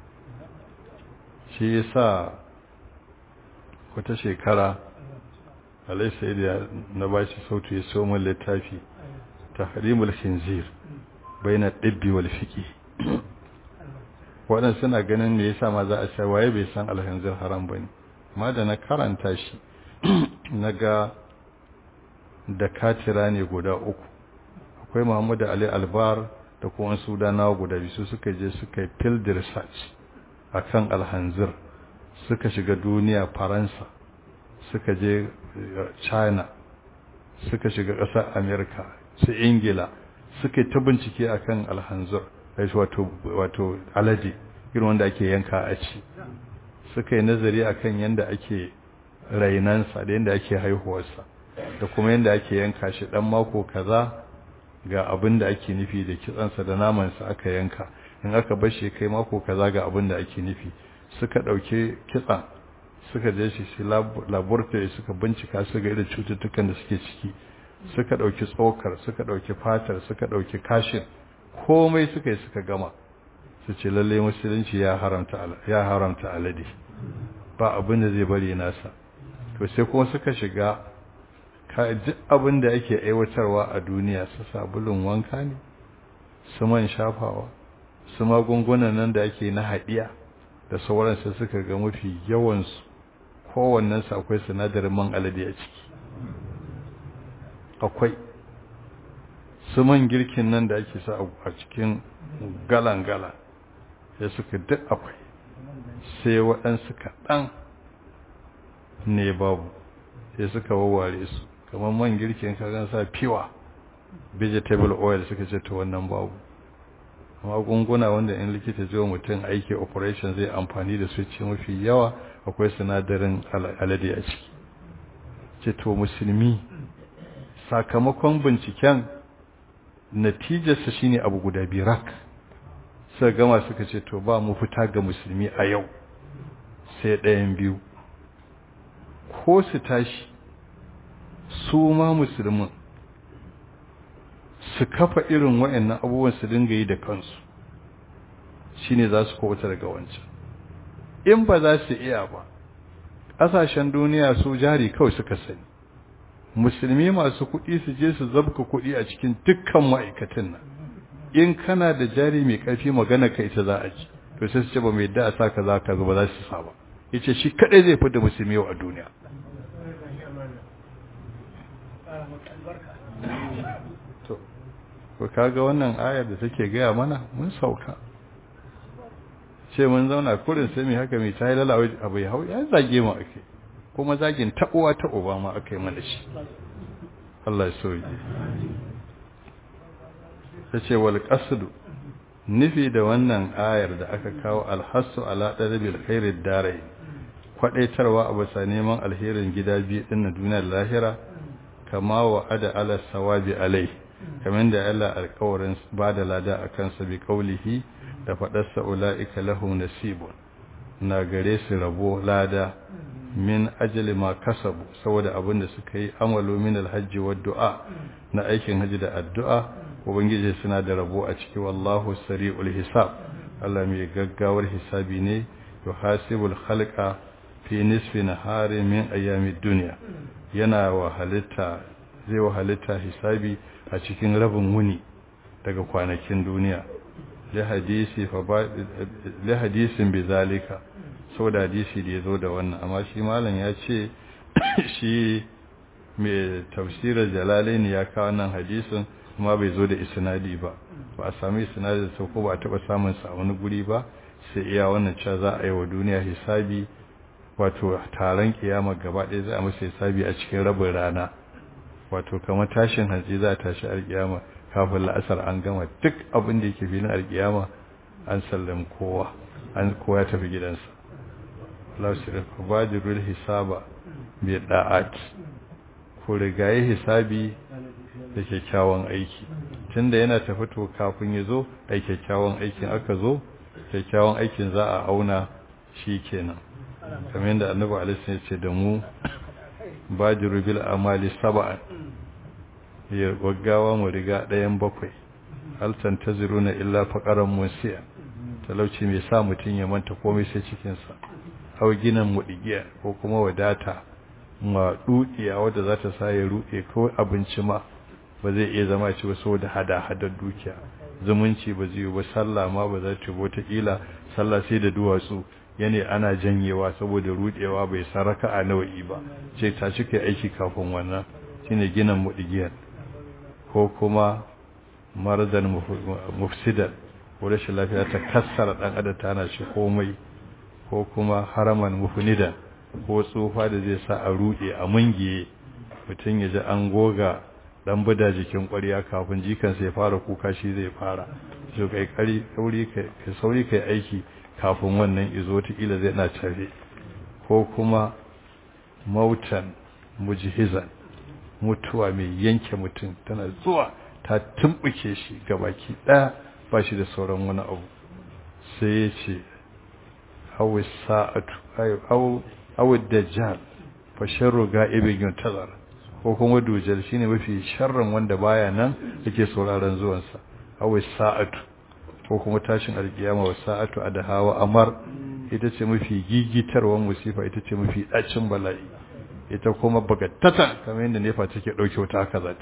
shi ya sa wata shekara alaisa da na ba shi sautu ya so min littafi ta harimul khinzir bai na ɗibbi wal fiƙi waɗansu suna ganin me yasa ma za a sai waye bai san alhanzir haram ba ne amma da na karanta shi na ga da katira ne guda uku akwai muhammadu ali albar da kuma sudanawa guda biyu suka je suka yi field research a kan alhanzir suka shiga duniya faransa suka je china suka shiga ƙasar amerika su ingila suka yi ta bincike a kan alhanzir wato alade irin wanda ake yanka a ci suka yi nazari a kan yadda ake rainansa da yadda ake haihuwarsa da kuma yadda ake yanka shi dan mako kaza ga abin da ake nufi da kitsansa da namansa aka yanka in aka bar shi kai mako kaza ga abin da ake nufi suka dauke kitsan suka je shi shi laboratory suka bincika su ga irin cututtukan da suke ciki suka dauki tsokar suka dauki fatar suka dauki kashin komai suka yi suka gama su ce lalle musulunci ya haramta ya haramta alade ba abin da zai bari nasa to sai kuma suka shiga ka duk abin da ake aiwatarwa a duniya su sabulun wanka ne su man shafawa su magungunan nan da ake na haɗiya da sauransu suka ga mafi yawansu kowannensu akwai sinadarin man alade a ciki akwai su man girkin nan da ake sa a cikin galan-galan ya suka duk akwai sai waɗansu kaɗan ne babu sai suka wawware su kamar man girkin kagan sa fiwa vegetable oil suka ce ta wannan babu magunguna wanda in likita ji mutum aiki operation zai amfani da su ce mafi yawa akwai sinadarin alade a ciki ce to musulmi sakamakon binciken natijarsa shine abu guda birak suka gama suka ce to ba mu fita ga musulmi a yau sai ɗayan biyu ko su tashi su ma musulmin su kafa irin wa'annan abubuwan su dinga yi da kansu shine za su kowata daga wancan in ba za su iya ba ƙasashen duniya su jari kawai suka sani musulmi masu kuɗi su je su zabka kuɗi a cikin dukkan ma'aikatan nan in kana da jari mai ƙarfi magana ka ita za a ji to sai su ce ba mai da a sa ka za ka ba za su sa ba yace shi kadai zai fi da musulmi yau a duniya to ko kaga wannan ayar da take gaya mana mun sauka ce mun zauna kurin sai mai haka mai tayi lalawa abu ya hau ya zage mu ake kuma zagin taɓuwa ta uba ma aka yi mana shi Allah ya soyi ta ce wal qasdu nufi da wannan ayar da aka kawo alhassu ala darabil khairid darai kwadaitarwa a bisa neman alherin gida biyu din na duniyar lahira kama wa ada ala sawabi alai kamar da Allah alƙawarin ba da lada akan sa bi qaulihi da faɗarsa ula'ika lahu nasibun na gare su rabo lada min ajali ma kasabu saboda abin da suka yi amalu min alhajji wa du'a na aikin haji da addu'a ubangiji suna da rabo a ciki wallahu sari'ul hisab Allah mai gaggawar hisabi ne yuhasibul khalqa fi nisfi nahari min ayyamid dunya yana wa halitta zai wa halitta hisabi a cikin rabin wuni daga kwanakin duniya li hadisin bi zalika da hadisi da ya zo da wannan amma shi malam ya ce shi mai tafsirar jalalain ya kawo nan hadisin kuma bai zo da isnadi ba ba a sami isnadi da ko ba a taba samun sa wani guri ba sai iya wannan cewa za a yi wa duniya hisabi wato taron kiyama gaba ɗaya za a masa hisabi a cikin rabin rana wato kamar tashin hantsi za a tashi alkiyama kafin la'asar an gama duk abin da yake filin alkiyama an sallam kowa an kowa tafi gidansa lausir fabajirul hisaba bi da'at ku rigaye hisabi da kyakkyawan aiki tunda yana tafi to kafin ya zo ai kyakkyawan aikin aka zo kyakkyawan aikin za a auna shi kenan kamar yadda annabi alaihi ya ce da mu bajiru bil amali sab'an ya gaggawa mu riga ɗayan bakwai haltan ta na illa faƙaran musiya talauci mai sa mutum ya manta komai sai cikinsa hau ginin muɗigiya ko kuma wadata ma dukiya wadda za ta sa ya ruɗe ko abinci ma ba zai iya zama ci wasu da hada-hadar dukiya zumunci ba zai yi ba sallah ma ba za ta wata ƙila sallah sai da duwatsu yane ana janyewa saboda ruɗewa bai saraka a nawa'i ba ce ta cika aiki kafin wannan shine ginin muɗigiyar ko kuma maradan mufsidan ko rashin lafiya ta kassara dan adam tana shi komai ko kuma haraman mufnidan ko tsufa da zai sa a rude a mungiye mutum ya ji an goga dan buda jikin ƙwarya kafin jikan sai fara kuka shi zai fara so kai kari sauri kai sauri kai aiki kafin wannan izo ta ila zai na tare ko kuma mautan mujhizan mutuwa mai yanke mutum tana zuwa ta tumbuke shi gabaki daya ba shi da sauran wani abu sai ya ce hawa sa'atu hawa dajjal fa sharru ga'ibin yuntazar ko kuma dujal shine mafi sharrin wanda baya nan yake sauraron zuwansa hawa sa'atu ko kuma tashin alkiyama wa sa'atu adahawa amar ita ce mafi gigitarwan musifa ita ce mafi dacin bala'i ita kuma bagattata kamar yadda nefa take dauke wata haka zata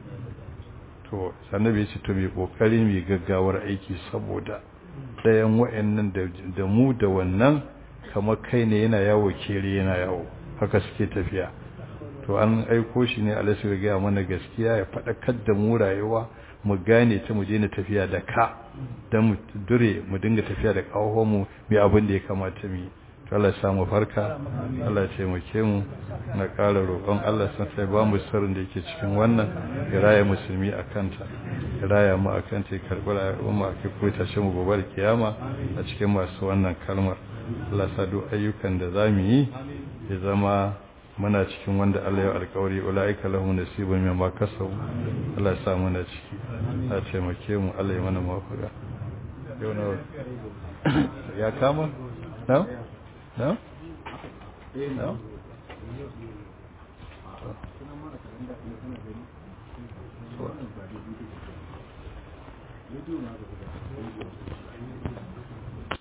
to sannabi ya ce to mai kokari mai gaggawar aiki saboda ɗayan wa'annan da mu da wannan kamar kai ne yana yawo kere yana yawo haka suke tafiya to an aiko shi ne alaisu ya gaya mana gaskiya ya faɗakar da mu rayuwa mu gane ta mu je na tafiya da ka don mu dure mu dinga tafiya da mu mai abin da ya kamata mu yi Allah ya samu farka Allah ya taimake mu na ƙara roƙon Allah san sai ba mu sirrin da yake cikin wannan ya raya musulmi a kanta ya raya mu a kanta ya karɓi rayuwar mu a kai ko tashe mu gobe da kiyama a cikin masu wannan kalmar Allah sa duk ayyukan da za mu yi ya zama muna cikin wanda Allah ya alƙawari ulaika lahum nasibun mimma kasabu Allah ya sa muna ciki ya taimake mu Allah ya mana mafaka yau na ya kama na No? No?